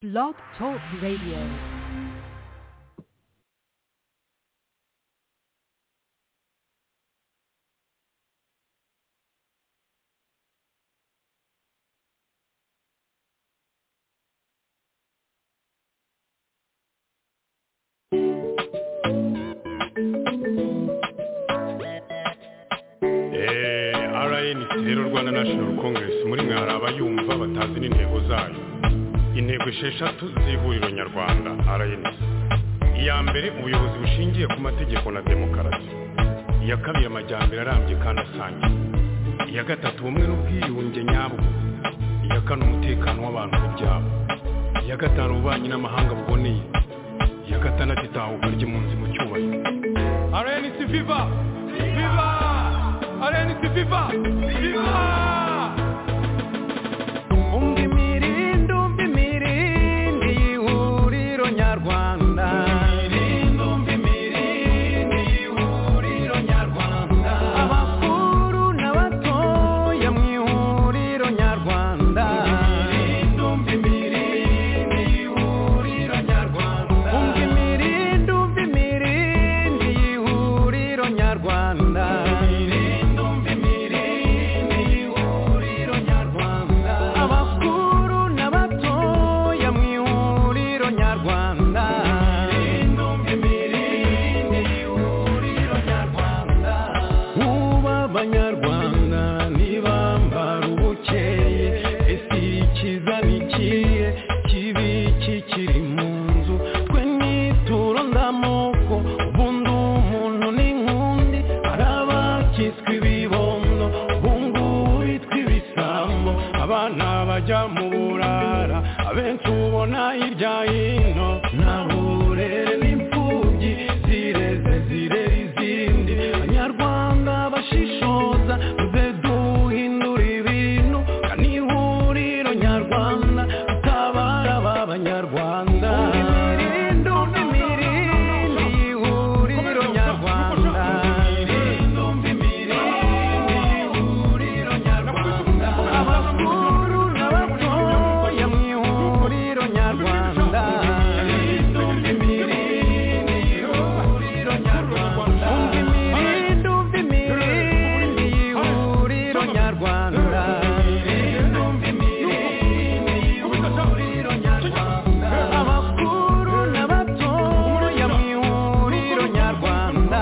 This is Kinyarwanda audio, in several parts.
Blog Talk Radio. rnc rero rwanda national congress muri mwe hari abayumva batazi n'intego zayo intego esheshatu z'ihuriro nyarwanda rnc iya mbere ubuyobozi bushingiye ku mategeko na demokarasi iya kabiri amajyambere arambye kandi asangiye iya gatatu ubumwe n'ubwiyunge nyabwo iya kane umutekano w'abantu ku byabo iya gatanu ububanyi n'amahanga buboneye iya gatandatu itahuka ry'impunzi mu cyubahiro rnc viva viva rnc viva viva umva imirindi umva imirindi y'ihuriro nyarwanda abakuru n'abatoya mu ihuriro nyarwanda umva imirindi umva imirindi y'ihuriro nyarwanda abakuru n'abatoya mu ihuriro nyarwanda ubu abanyarwanda ntibambara ubukeye ese ikiza ni ikihe kibi kikiri mu nzu twe nituro ndamoko ubundi umuntu n'inkundi hari abakitswe ibibondo ubungubu bitwa ibisambo abana bajya mu burara abenshi ubona hirya hino nahure n'imfubyi zireze zirera izindi abanyarwanda bashishoza tuze duhindura ibintu kani ihuriro nyarwanda tutabara aba banyarwanda imirindi umva imirindi y'ihuriro nyarwanda abakuru n'abatoya mu ihuriro nyarwanda umva imirindi umva imirindi y'ihuriro nyarwanda abakuru n'abatoya mu ihuriro nyarwanda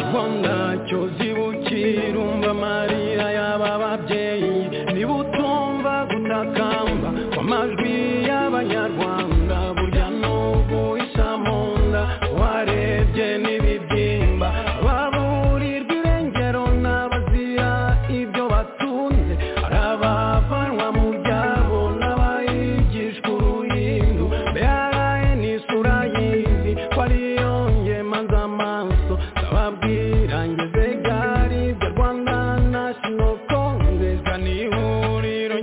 rwanda cyozi bukira umva amarira y'aba babyeyi niba utumva gutakamba kw'amajwi y'abanyarwanda burya n'ubu isa mu nda warebye n'ibibyimba baburirwa irengero n'abazira ibyo batunze hari abavanwa mu byabo n'abayigishwa uruhindu mbere ni isura y'izi ko ariyo ngemaza amaso ndababwira ngeze gari bya rwanda national congress ni ihuriro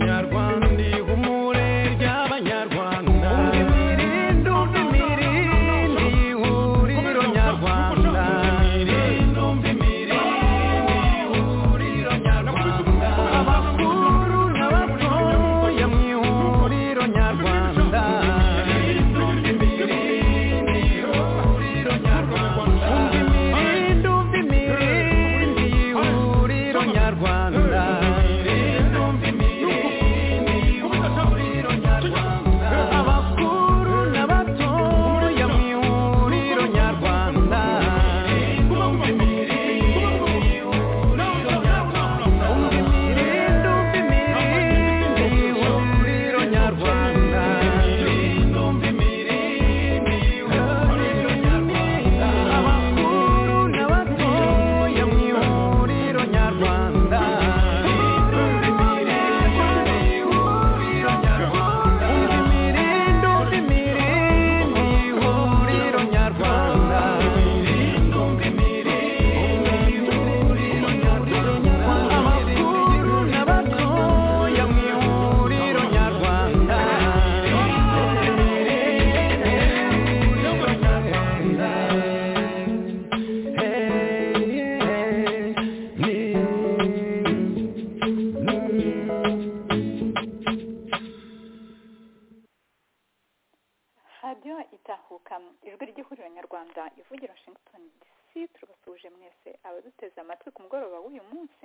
radiyo itahuka ijwi ry'ihuriro nyarwanda ivugira washington dc tubasuhuje mwese abaduteze amatwi ku mugoroba w'uyu munsi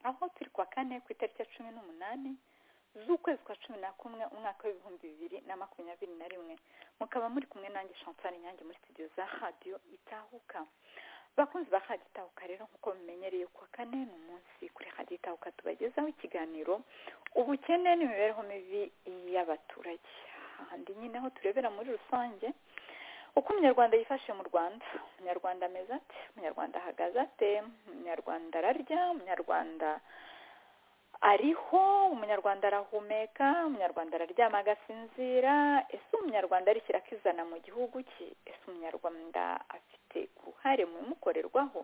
aho turi kuwa kane ku itariki ya cumi n'umunani z'ukwezi kwa cumi na kumwe umwaka w'ibihumbi bibiri na makumyabiri na rimwe mukaba muri kumwe nanjye champagne nyange muri studio za radiyo itahuka bakunzi ba radiyo itahuka rero nk'uko mumenyereye kuwa kane ni umunsi kuri radiyo itahuka tubagezaho ikiganiro ubukene n'imibereho mibi y'abaturage ahandi nyine aho turebera muri rusange uko umunyarwanda yifashe mu rwanda umunyarwanda ameze ate umunyarwanda ahagaze ate umunyarwanda ararya umunyarwanda ariho umunyarwanda arahumeka umunyarwanda araryama agasinzira ese umunyarwanda arishyira akizana mu gihugu cye ese umunyarwanda afite uruhare mu bimukorerwaho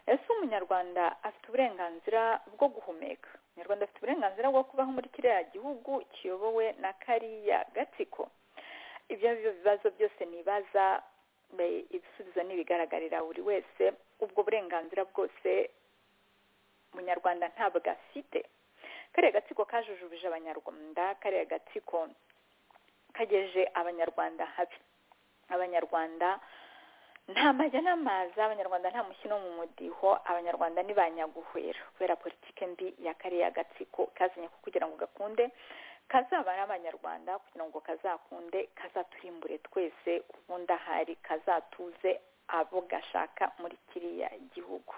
ese umunyarwanda afite uburenganzira bwo guhumeka umunyarwanda afite uburenganzira bwo kubaho muri kiriya gihugu kiyobowe na kariya gatsiko ibyo ari byo bibazo byose nibaza ibisubizo n'ibigaragarira buri wese ubwo burenganzira bwose umunyarwanda ntabwo afite kariya gatsiko kajujubije abanyarwanda kariya gatsiko kagejeje abanyarwanda habi abanyarwanda nta majya n'amaza abanyarwanda nta mushyino mu mudiho abanyarwanda ni ba nyaguhwera kubera politiki mbi ya kariya gatsiko kazanye ko kugira ngo gakunde kazabara abanyarwanda kugira ngo kazakunde kazaturimbure twese ubundi ahari kazatuze abo gashaka muri kiriya gihugu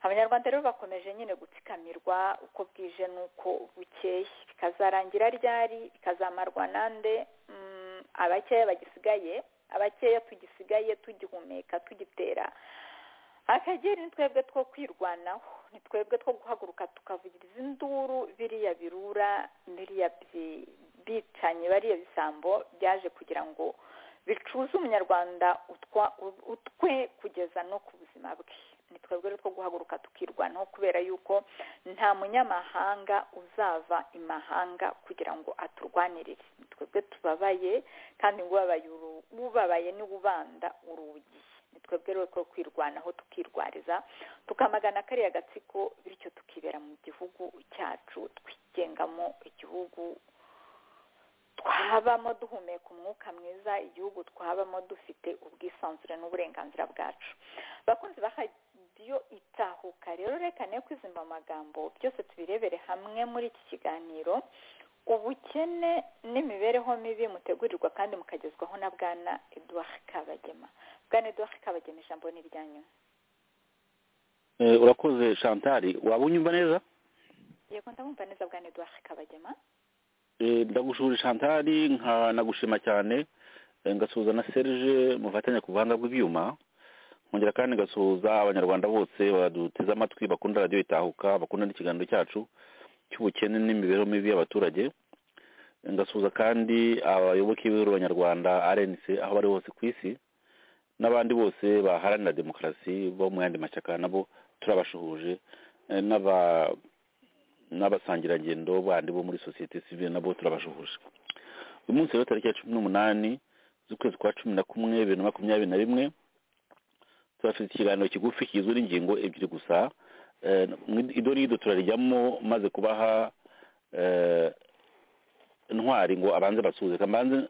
abanyarwanda rero bakomeje nyine gutsikamirwa uko bwije n'uko bukeye bikazarangira ryari bikazamarwa nande abakeya bagisigaye abakeya tugisigaye tugihumeka tugitera akagera ni twebwe two kwirwanaho ni twebwe two guhaguruka tukavugiriza induru biriya birura biriya bicanyi bariya bisambo byaje kugira ngo bicuze umunyarwanda utwe kugeza no ku buzima bwe ni twebwe rero two guhaguruka tukirwanaho kubera yuko nta munyamahanga uzava imahanga kugira ngo aturwanirire ni twebwe tubabaye kandi ngo ubabaye niwe ubanda urugi ni twebwe rero two kwirwanaho tukirwariza tukamagana kariya gatsiko bityo tukibera mu gihugu cyacu twigengamo igihugu twabamo duhumeka umwuka mwiza igihugu twabamo dufite ubwisanzure n'uburenganzira bwacu bakunzi radiyo itahuka rero reka ne kwizimba amagambo byose tubirebere hamwe muri iki kiganiro ubukene n'imibereho mibi mutegurirwa kandi mukagezwaho na bwana eduard kabagema bwana eduard kabagema ijambo ni iryanyu urakoze shantari waba unyumva neza yego ndabumva neza bwana eduard kabagema ndagushura shantari nkanagushima cyane ngasuhuza na serge mufatanya ku buhanga bw'ibyuma nkongera kandi ngasuhuza abanyarwanda bose baduteze amatwi bakunda radiyo itahuka bakunda n'ikiganiro cyacu cy'ubukene n'imibereho mibi y'abaturage ngasuhuza kandi abayoboke b'ihuriro nyarwanda rnc aho bari hose ku isi n'abandi bose baharanira demokarasi bo mu yandi mashyaka nabo turabashuhuje n'aba n'abasangirangendo bandi bo muri sosiyete sivire nabo turabashuhuje uyu munsi rero tariki ya cumi n'umunani z'ukwezi kwa cumi na kumwe bibiri na makumyabiri na rimwe turafite ikiganiro kigufi kigizwe n'ingingo ebyiri gusa ido rido turarijyamo maze kubaha ntwari ngo abanze basuhuze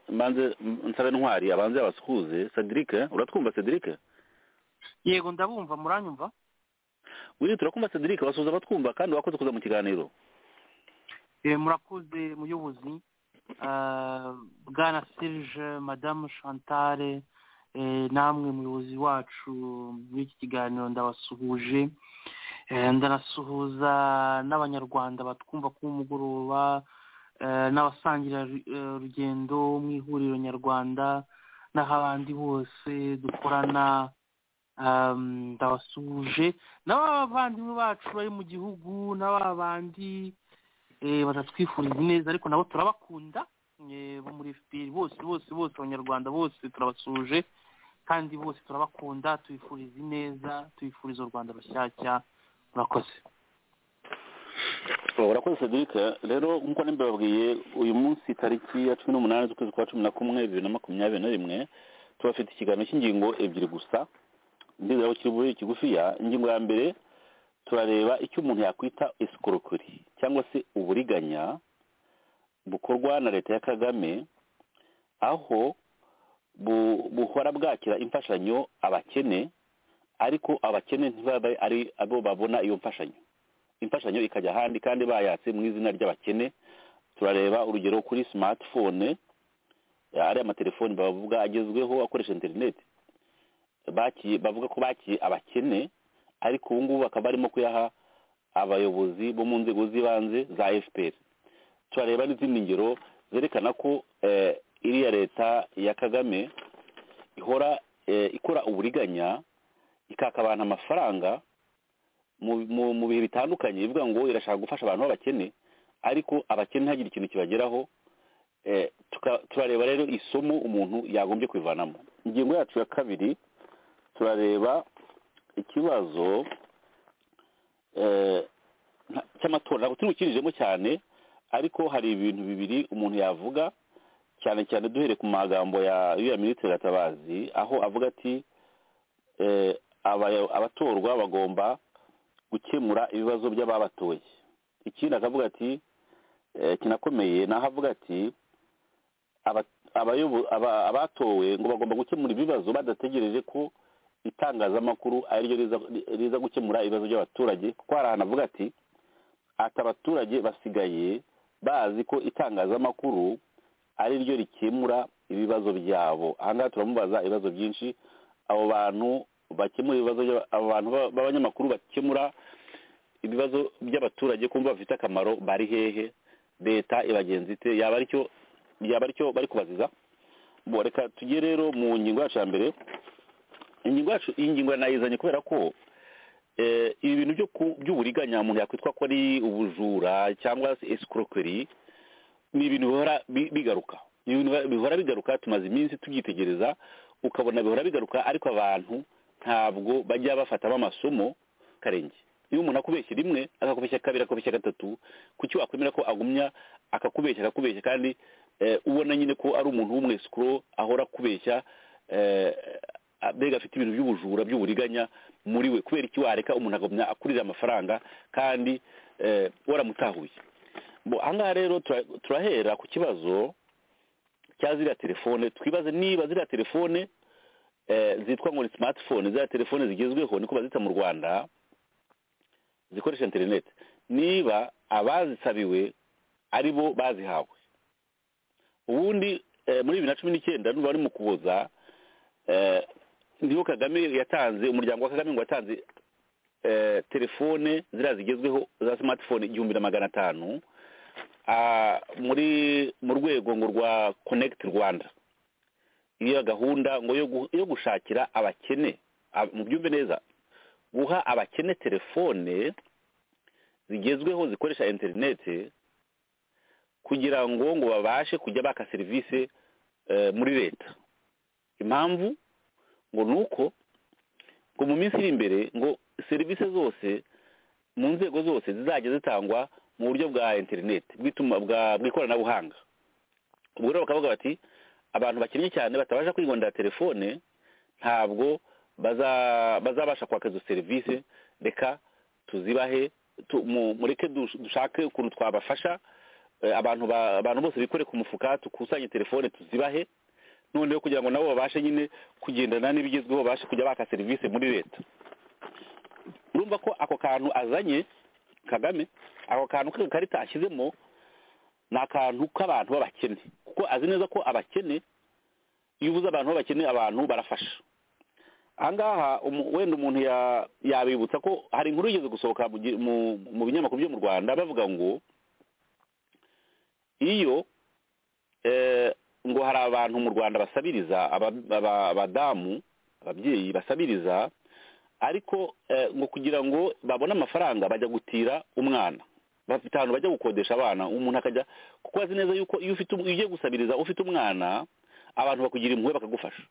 mbanze nsabe ntwari abanze abasuhuze cedric uratwumva cedric yego ndabumva muranyumva wiri turakumva cedric basuhuza abatwumva kandi wakoze kuza mu kiganiro murakoze muyobozi bwana serge madamu chantale namwe muyobozi wacu muri iki kiganiro ndabasuhuje ndanasuhuza n'abanyarwanda batwumva ku mugoroba n'abasangira rugendo mu ihuriro nyarwanda n'aho abandi bose dukorana ndabasuhuje n'abavandimwe bacu bari mu gihugu n'ababandi batatwifuriza ineza ariko nabo turabakunda bo muri fpr bose bose bose abanyarwanda bose turabasuhuje kandi bose turabakunda tubifuriza ineza tubifuriza u rwanda rushyashya murakoze urakoze cedric rero nk'uko n'imbababwiye uyu munsi tariki ya cumi n'umunani z'ukwezi kwa cumi na kumwe bibiri na makumyabiri na rimwe tubafite ikiganiro cy'ingingo ebyiri gusa ndizera ko kiri bube kigufiya ingingo ya mbere turareba icyo umuntu yakwita isikorokori cyangwa se uburiganya bukorwa na leta ya kagame aho bu- buhora bwakira imfashanyo abakene ariko abakene ntibabe ari abo babona iyo mfashanyo imfashanyo ikajya ahandi kandi bayatse mu izina ry'abakene turareba urugero kuri smartphone ariya amatelefoni bavuga agezweho akoresha interineti bakiye bavuga ko bakiye abakene ariko ubu ngubu bakaba barimo kuyaha abayobozi bo mu nzego z'ibanze za fpr turareba n'izindi ngero zerekana ko eh, iriya leta ya kagame ihora eh, ikora uburiganya ikaka abantu amafaranga mu- mu- mu bihe bitandukanye ivuga ngo irashaka gufasha abantu b'abakene ariko abakene ntihagire ikintu kibageraho eh, tuka- turareba rero isomo umuntu yagombye kwivanamo ingingo yacu ya kabiri turareba ikibazo eh, nta- cy'amatora ntabwo turi bukirijemo cyane ariko hari ibintu bibiri umuntu yavuga cyane cyane duhere ku magambo ya ya minisitiri gatabazi aho avuga ati eh, aba- abatorwa bagomba gukemura ibibazo by'ababatoye ikindi akavuga ati eh, kinakomeye naho avuga ati aba- abayobo- aba- abatowe ngo bagomba gukemura ibibazo badategereje ko itangazamakuru ari ryo riza- riza gukemura ibibazo by'abaturage kuko hari ahantu avuga ati ati abaturage basigaye bazi ko itangazamakuru ari ryo rikemura ibibazo byabo aha ngaha turamubaza ibibazo byinshi abo bantu bakemura ibibazo by'aba- abo bantu ba- b'abanyamakuru bakemura ibibazo by'abaturage kumva bafite akamaro bari hehe leta ibagenzi ite yaba aricyo yaba aricyo bari kubaziza bo reka tujye rero mu ngingo yacu ya mbere ingingo yacu iyi ngingo yanayizanye kubera ko eh, ibi bintu byo ku- by'uburiganya umuntu yakwitwa ko ari ubujura cyangwa se escroquerie ni ibintu bihora bi- bigaruka ni ibintu biba- bihora bigaruka tumaze iminsi tubyitegereza ukabona bihora bigaruka ariko abantu ntabwo bajya bafatamo amasomo karenge iyo umuntu akubeshya rimwe akakubeshya kabiri akakubeshya gatatu kuki wakwemera ko agumya akakubeshya akakubeshya kandi eh, ubona nyine ko ari umuntu w'umwesikuro ahora akubeshya eh, a- mbega afite ibintu by'ubujura by'uburiganya muri we kubera iki wareka umuntu agumya akurira amafaranga kandi eh, waramutahuye Bo, aha ngaha rero tura- turahera ku kibazo cya ziriya telefone twibaze niba ziriya telefone eh, zitwa ngo ni smartphone ziriya telefone zigezweho niko bazita mu rwanda zikoresha interineti niba abazisabiwe ari bo bazihawe ubundi eh, muri bibiri na cumi n'icyenda nuba bari mu kuboza eh, niho kagame yatanze umuryango wa kagame ngo watanze eh, telefone ziriya zigezweho za smartphone igihumbi na magana atanu ah, muri mu rwego ngo rwa connect rwanda iyo gahunda ngo yo gu- yo gushakira abakene ab- mubyumve neza guha abakene telefone zigezweho zikoresha interineti kugira ngo ngo babashe kujya baka serivisi eh, muri leta impamvu ngo ni uko ngo mu minsi iri imbere ngo serivisi zose mu nzego zose zizajya zitangwa mu buryo bwa interineti bw'ituma bwa- bw'ikoranabuhanga ubwo rero bakavuga bati abantu bakennye cyane batabasha kwigondera telefone ntabwo baza- bazabasha kwaka izo serivisi reka tuzibahe tu- mu- mureke dush- dushake ukuntu twabafasha Eh, abantu ba- abantu bose bikore ku mufuka dukusanye telefone tuzibahe noneho kugira ngo nabo babashe nyine kugendana n'ibigezweho babashe kujya baka serivisi muri leta urumva ko ako kantu azanye kagame ako kantu k'ikarita ashyizemo ni akantu k'abantu b'abakene kuko azi neza ko abakene iyo ubuze abantu b'abakene abantu barafasha aha ngaha umu- wenda umuntu ya- yabibutsa ko hari inkuru yigeze gusohoka mu gi- mu- mu binyamakuru byo mu rwanda bavuga ngo iyo eh, ngo hari abantu mu rwanda basabiriza aba- aba- abadamu ababyeyi basabiriza ariko eh, ngo kugira ngo babone amafaranga bajya gutira umwana bafite ahantu bajya gukodesha abana umuntu akajya kuko azi neza yuko iyo ufite um- iyo ugiye gusabiriza ufite umwana abantu bakugira impuhwe bakagufasha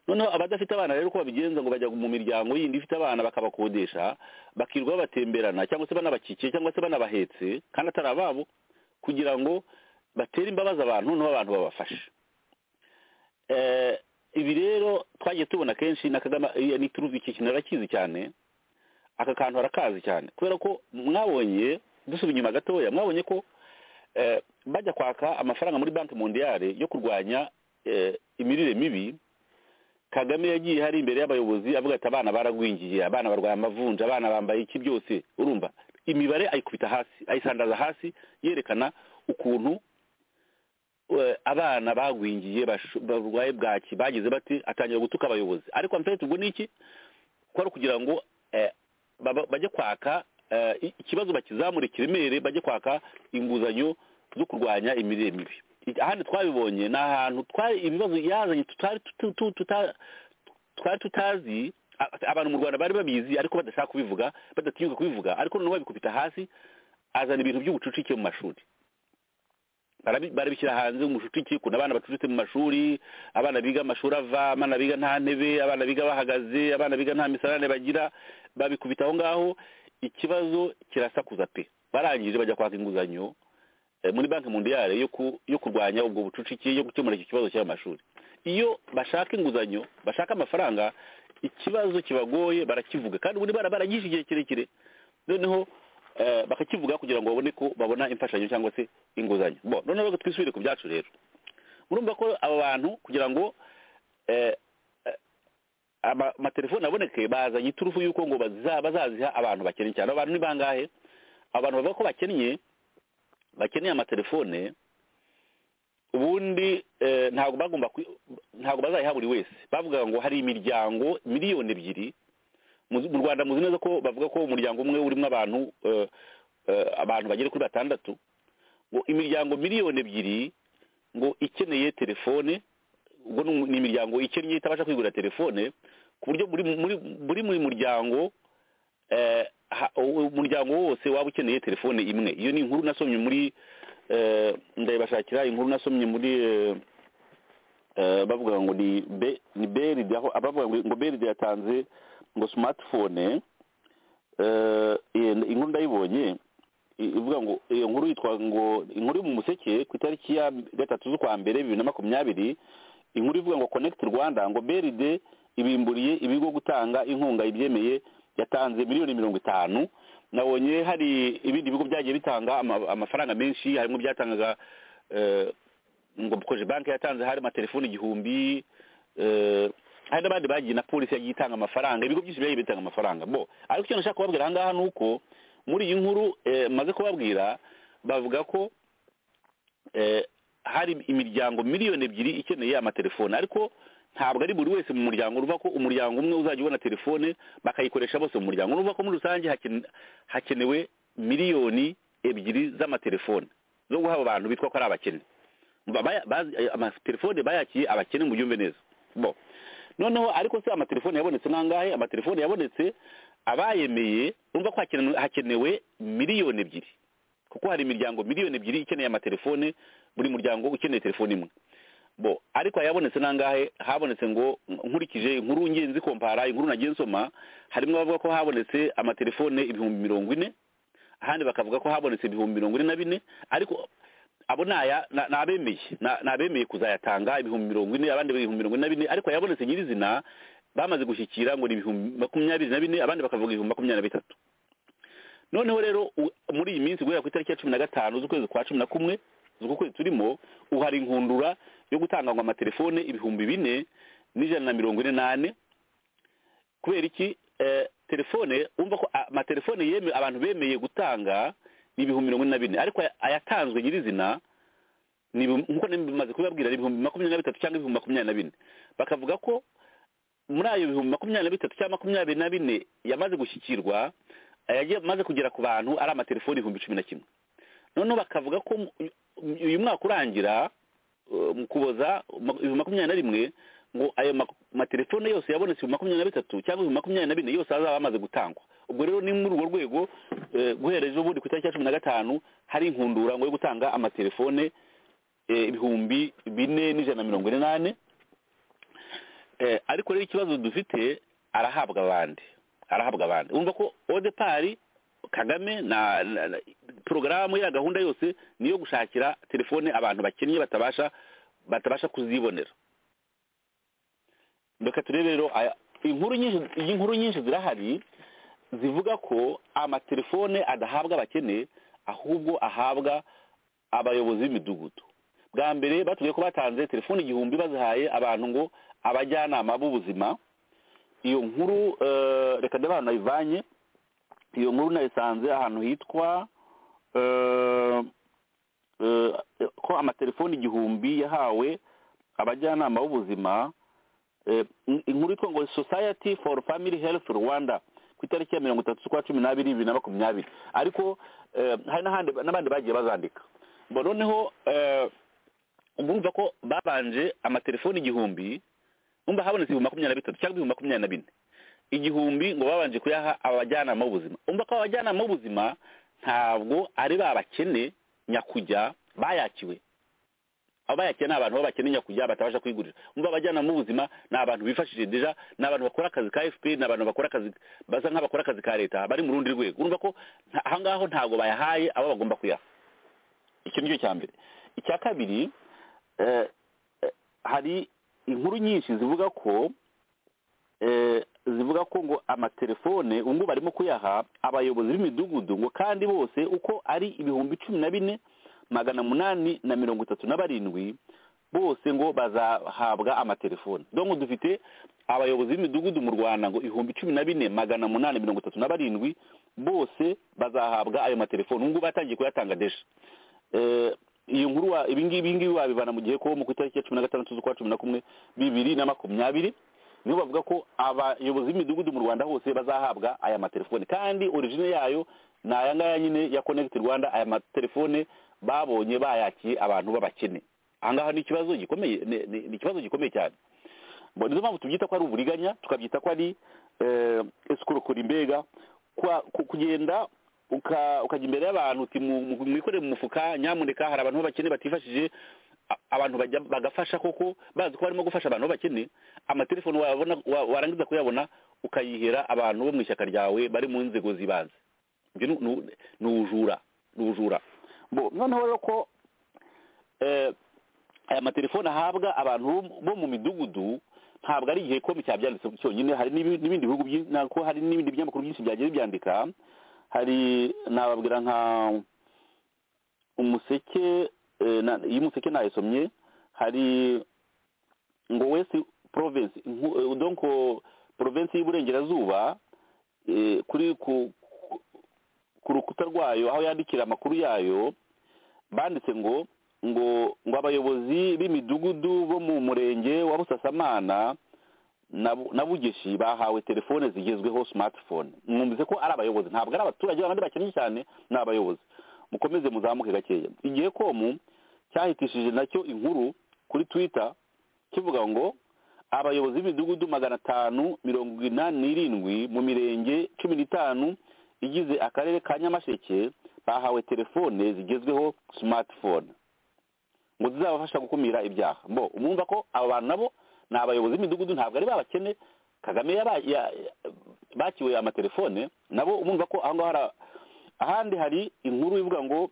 noneho abadafite abana rero uko babigenza ngo bajya mu miryango yindi ifite abana bakabakodesha bakirirwa babatemberana cyangwa se banabakikiye cyangwa se banabahetse kandi atari ababo kugira ngo batere imbabazi abantu noneho abantu babafashe Eh, ibi rero twagiye tubona kenshi na kagame eh, ni turuzi iki kintu arakizi cyane aka kantu barakazi cyane kubera ko mwabonye dusuba inyuma gatoya mwabonye ko eh, bajya kwaka amafaranga muri banki mondiyale yo kurwanya eh, imirire mibi kagame yagiye hari imbere y'abayobozi avuga ati abana baragwingiye abana barwaye amavunja abana bambaye iki byose urumva imibare ayikubita hasi ayisandaza hasi yerekana ukuntu eh, abana bagwingiye bashu- barwaye bwaki bagize bati atangira gutuka abayobozi ariko amfite ubwo ni iki kwari kugira ngo eh, baba- bajye kwaka eh, i- ikibazo bakizamura i kiremere bajye kwaka inguzanyo zo kurwanya imirire mibi I- ahandi twabibonye ni ahantu twari ibibazo yazanye tutari tutu- tu- tuta- twari tutazi a- abantu mu rwanda bari babizi ariko badashaka kubivuga badatinyuka kubivuga ariko noneho babikubita hasi azana ibintu by'ubucucike mu mashuri barabi- barabishyira hanze umucucike ukuntu abana bacucitse mu mashuri abana biga amashuri ava abana biga nta ntebe abana biga bahagaze abana biga nta misarane bagira babikubita aho ngaho ikibazo kirasakuza pe barangije bajya kwaka inguzanyo eh, muri banki mundiyare yo ku- yo kurwanya ubwo bucucike yo gukemura iki kibazo cy'amashuri iyo bashaka inguzanyo bashaka amafaranga ikibazo kibagoye barakivuga kandi ubundi bara baragisha igihe kirekire noneho eh, bakakivuga kugira ngo babone ko babona imfashanyo cyangwa se inguzanyo bo noneho rero twisubire ku byacu rero murumva ko aba bantu kugira ngo eh, ama- amatelefone aboneke bazanye iturufu y'uko ngo baza- bazaziha abantu bakennye cyane abantu ni bangahe abantu bavuga ko bakennye bakeneye amatelefone ubundi eh, ntabwo bagomba kwi- ntabwo bazayiha buri wese bavuga ngo hari imiryango miliyoni ebyiri Muzi- mu rwanda muzi neza ko bavuga ko umuryango umwe urimo abantu eh, eh, abantu bagera kuri batandatu ngo imiryango miliyoni ebyiri ngo ikeneye telefone ubwo ni ni imiryango ikennye itabasha kwigurira telefone ku buryo buri muri buri muri muryango eh, ha- uwo umuryango wose waba ukeneye telefone imwe iyo ni inkuru nasomye muri eh, ndayibashakira inkuru nasomye muri eh, eh, bavuga ngo ni Be- ni beride aho abavuga ngo- ngo beride yatanze ngo smartphone eh, iyo- inkuru ndayibonye i- ivuga ngo iyo nkuru yitwa ngo inkuru yo mu museke ku itariki ya gatatu z'ukwa mbere bibiri na makumyabiri inkuru ivuga ngo connect rwanda ngo beride ibimburiye ibigo gutanga inkunga ibyemeye yatanze miliyoni mirongo itanu nabonye hari ibindi bigo byagiye bitanga ama- amafaranga menshi harimo byatangaga eh, ngo koje banki yatanze hari amatelefoni igihumbi eh, hari n'abandi bagiye na polisi yagiye itanga amafaranga ibigo byinshi byagiye bitanga amafaranga bo ariko icyo nashaka kubabwira aha ngaha ni uko muri iyi nkuru eh, maze kubabwira bavuga ko eh, hari imiryango miliyoni ebyiri ikeneye amatelefone ariko ntabwo ari buri wese mu muryango urumva ko umuryango umwe uzajya ubona telefone bakayikoresha bose mu muryango urumva ko muri rusange hakene- hakenewe miliyoni ebyiri z'amatelefone zo guha abo bantu bitwa ko ari abakene Ba- baya- bazi- eh, amatelefone bayakiye abakene mu byumve neza bo noneho ariko se amatelefone yabonetse nangahe amatelefone yabonetse abayemeye urumva ko hakenewe- hakenewe miliyoni ebyiri kuko hari imiryango miliyoni ebyiri ikeneye amatelefone buri muryango ukeneye telefone imwe bo ariko yabonetse nangahe habonetse ngo nkurikije inkuru ngenzi kompara inkuru nagiye nsoma harimo abavuga ko habonetse amatelefone ibihumbi mirongo ine ahandi bakavuga ko habonetse ibihumbi mirongo ine na bine ariko abo ni aya ni ni abemeye Ni- ni abemeye kuzayatanga ibihumbi mirongo ine abandi ibihumbi mirongo ine na bine ariko yabonetse nyirizina bamaze gushyikira ngo ni ibihumbi makumyabiri na bine abandi bakavuga ibihumbi makumyabiri na bitatu noneho rero u- muri iyi minsi guhera ku itariki ya cumi na gatanu z'ukwezi kwa cumi na kumwe z'uku kwezi turimo uhari inkundura yo gutanga ngo amatelefone ibihumbi bine n'ijana na mirongo ine n'ane kubera iki Eh, telefone wumva ko a- amatelefone yeme abantu bemeye gutanga ni ibihumbi mirongo ine na bine ariko aya- ayatanzwe nyirizina ni ibihumbi- nk'uko bimaze kubibabwira ni ibihumbi makumyabiri na bitatu cyangwa ibihumbi makumyabiri na bine bakavuga ko muri ayo bihumbi makumyabiri na bitatu cyangwa makumyabiri na bine yamaze gushyikirwa ayagiye amaze kugera ku bantu ari amatelefoni ibihumbi cumi na kimwe noneho bakavuga ko mu- uyu mwaka urangira uh, mu kuboza ma- ibihumbi makumyabiri na rimwe ngo ayo mak- matelefone yose yabonetse ibihumbi makumyabiri na bitatu cyangwa ibihumbi makumyabiri na bine yose azaba amaze gutangwa ubwo rero ni muri urwo rwego eh, guhera ejo bundi ku itariki ya cumi na gatanu hari inkundura ngo yo gutanga amatelefone eh, ibihumbi bine n'ijana na mirongo ine n'ane eh, ariko rero ikibazo dufite arahabwa abandi arahabwa abandi wumva ko odepari kagame na, na, na porogaramu ya gahunda yose niyo gushakira telefone abantu bakennye batabasha batabasha kuzibonera reka turebe rero aya- inkuru nyinshi iyi nkuru nyinshi zirahari zivuga ko amatelefone adahabwa abakene ahubwo ahabwa abayobozi b'imidugudu bwa mbere batubwiye ko batanze telefone igihumbi bazihaye abantu ngo abajyanama b'ubuzima iyo nkuru eh, reka ndebe ahantu nayivanye iyo nkuru nayisanze ahantu hitwa eh, eh, ko amatelefone igihumbi yahawe abajyanama b'ubuzima eh, in- inkuru yitwa ngo society for family health rwanda ku itariki ya mirongo itatu z'ukwa cumi n'abiri bibiri na makumyabiri ariko eh, hari n'ahandi n'abandi bagiye bazandika bo noneho eh, urumva ko babanje amatelefoni igihumbi numva habonetse ibihumbi makumyabiri na bitatu cyangwa ibihumbi makumyabiri na bine igihumbi ngo babanje kuyaha abajyanama b'ubuzima umva ko abajyanama b'ubuzima ntabwo ari babakene nyakujya bayakiwe abo bayakiye ni abantu b'abakene nyakujya batabasha kwigurira umva abajyanama b'ubuzima ni abantu bifashije deja ni abantu bakora akazi ka fpr ni abantu bakora akazi basa nk'abakora akazi ka leta bari mu rundi rwego urumva ko nta- aha ngaho ntabwo bayahaye abo bagomba kuyaha icyo ni cyo cya mbere icya kabiri eh, eh, hari inkuru nyinshi zivuga ko eh, zivuga ko ngo amatelefone ubu ngubu barimo kuyaha abayobozi b'imidugudu ngo kandi bose uko ari ibihumbi cumi na bine magana munani na mirongo itatu na barindwi bose ngo bazahabwa amatelefone donko dufite abayobozi b'imidugudu mu rwanda ngo ibihumbi cumi na bine magana munani mirongo itatu na barindwi bose bazahabwa ayo matelefone ubu ngubu batangiye kuyatanga desha Eh, iyo nkuru wa ibi ngibi ngibi wabibana mu gihe ko mu ku itariki ya cumi na gatandatu z'ukwa cumi na kumwe bibiri na makumyabiri nibo bavuga ko abayobozi b'imidugudu mu rwanda hose bazahabwa aya matelefone kandi origine yayo ni aya ngaya nyine ya connect rwanda aya matelefone babonye bayakiye abantu b'abakene aha ngaha ni ikibazo gikomeye ni- ni ni ikibazo gikomeye cyane Bo, nizo mpamvu tubyita ko ari uburiganya tukabyita ko ari eh, escroquerie mbega kwa- ku- kugenda uka- ukajya imbere y'abantu uti mu- mu- mwikorere mu mufuka nyamuneka hari abantu b'abakene batifashije a- abantu bajya- bagafasha koko bazi ko barimo gufasha abantu b'abakene amatelefoni wabona wa- warangiza kuyabona ukayihera abantu bo mu ishyaka ryawe bari mu nzego z'ibanze ibyo ni- ni ni ubujura ni ubujura Bo, noneho rero ko eh, aya matelefone ahabwa abantu bo- bo mu midugudu ntabwo ari igihe komi cyabyanditse cyonyine hari n'ibi- n'ibindi bihugu byi- na- ko hari n'ibindi binyamakuru byinshi byagiye bibyandika hari nababwira nka umuseke eh, na- iyi umuseke nayisomye hari ngo west province nku- eh, donc province y'iburengerazuba eh, kuri ku ku- ku rukuta rwayo aho yandikira amakuru yayo banditse ngo ngo ngo abayobozi b'imidugudu bo mu murenge wa busasamana na Bu- na bugeshi bahawe telefone zigezweho smartphone mwumvise ko ari abayobozi ntabwo ari abaturage babandi bakennye cyane ni abayobozi mukomeze muzamuke gakeya igihe komu cyahitishije nacyo inkuru kuri twitter kivuga ngo abayobozi b'imidugudu magana atanu mirongo inani n'irindwi mu mirenge cumi n'itanu igize akarere ka nyamasheke bahawe telefone zigezweho smartphone ngo zizabafasha gukumira ibyaha mbo umwumva ko aba bantu nabo ni abayobozi b'imidugudu ntabwo ari babakene kagame yaba- ya- ya- bakiwe amatelefone nabo umwumva ko aho ngaho hari a- ahandi hari inkuru ivuga ngo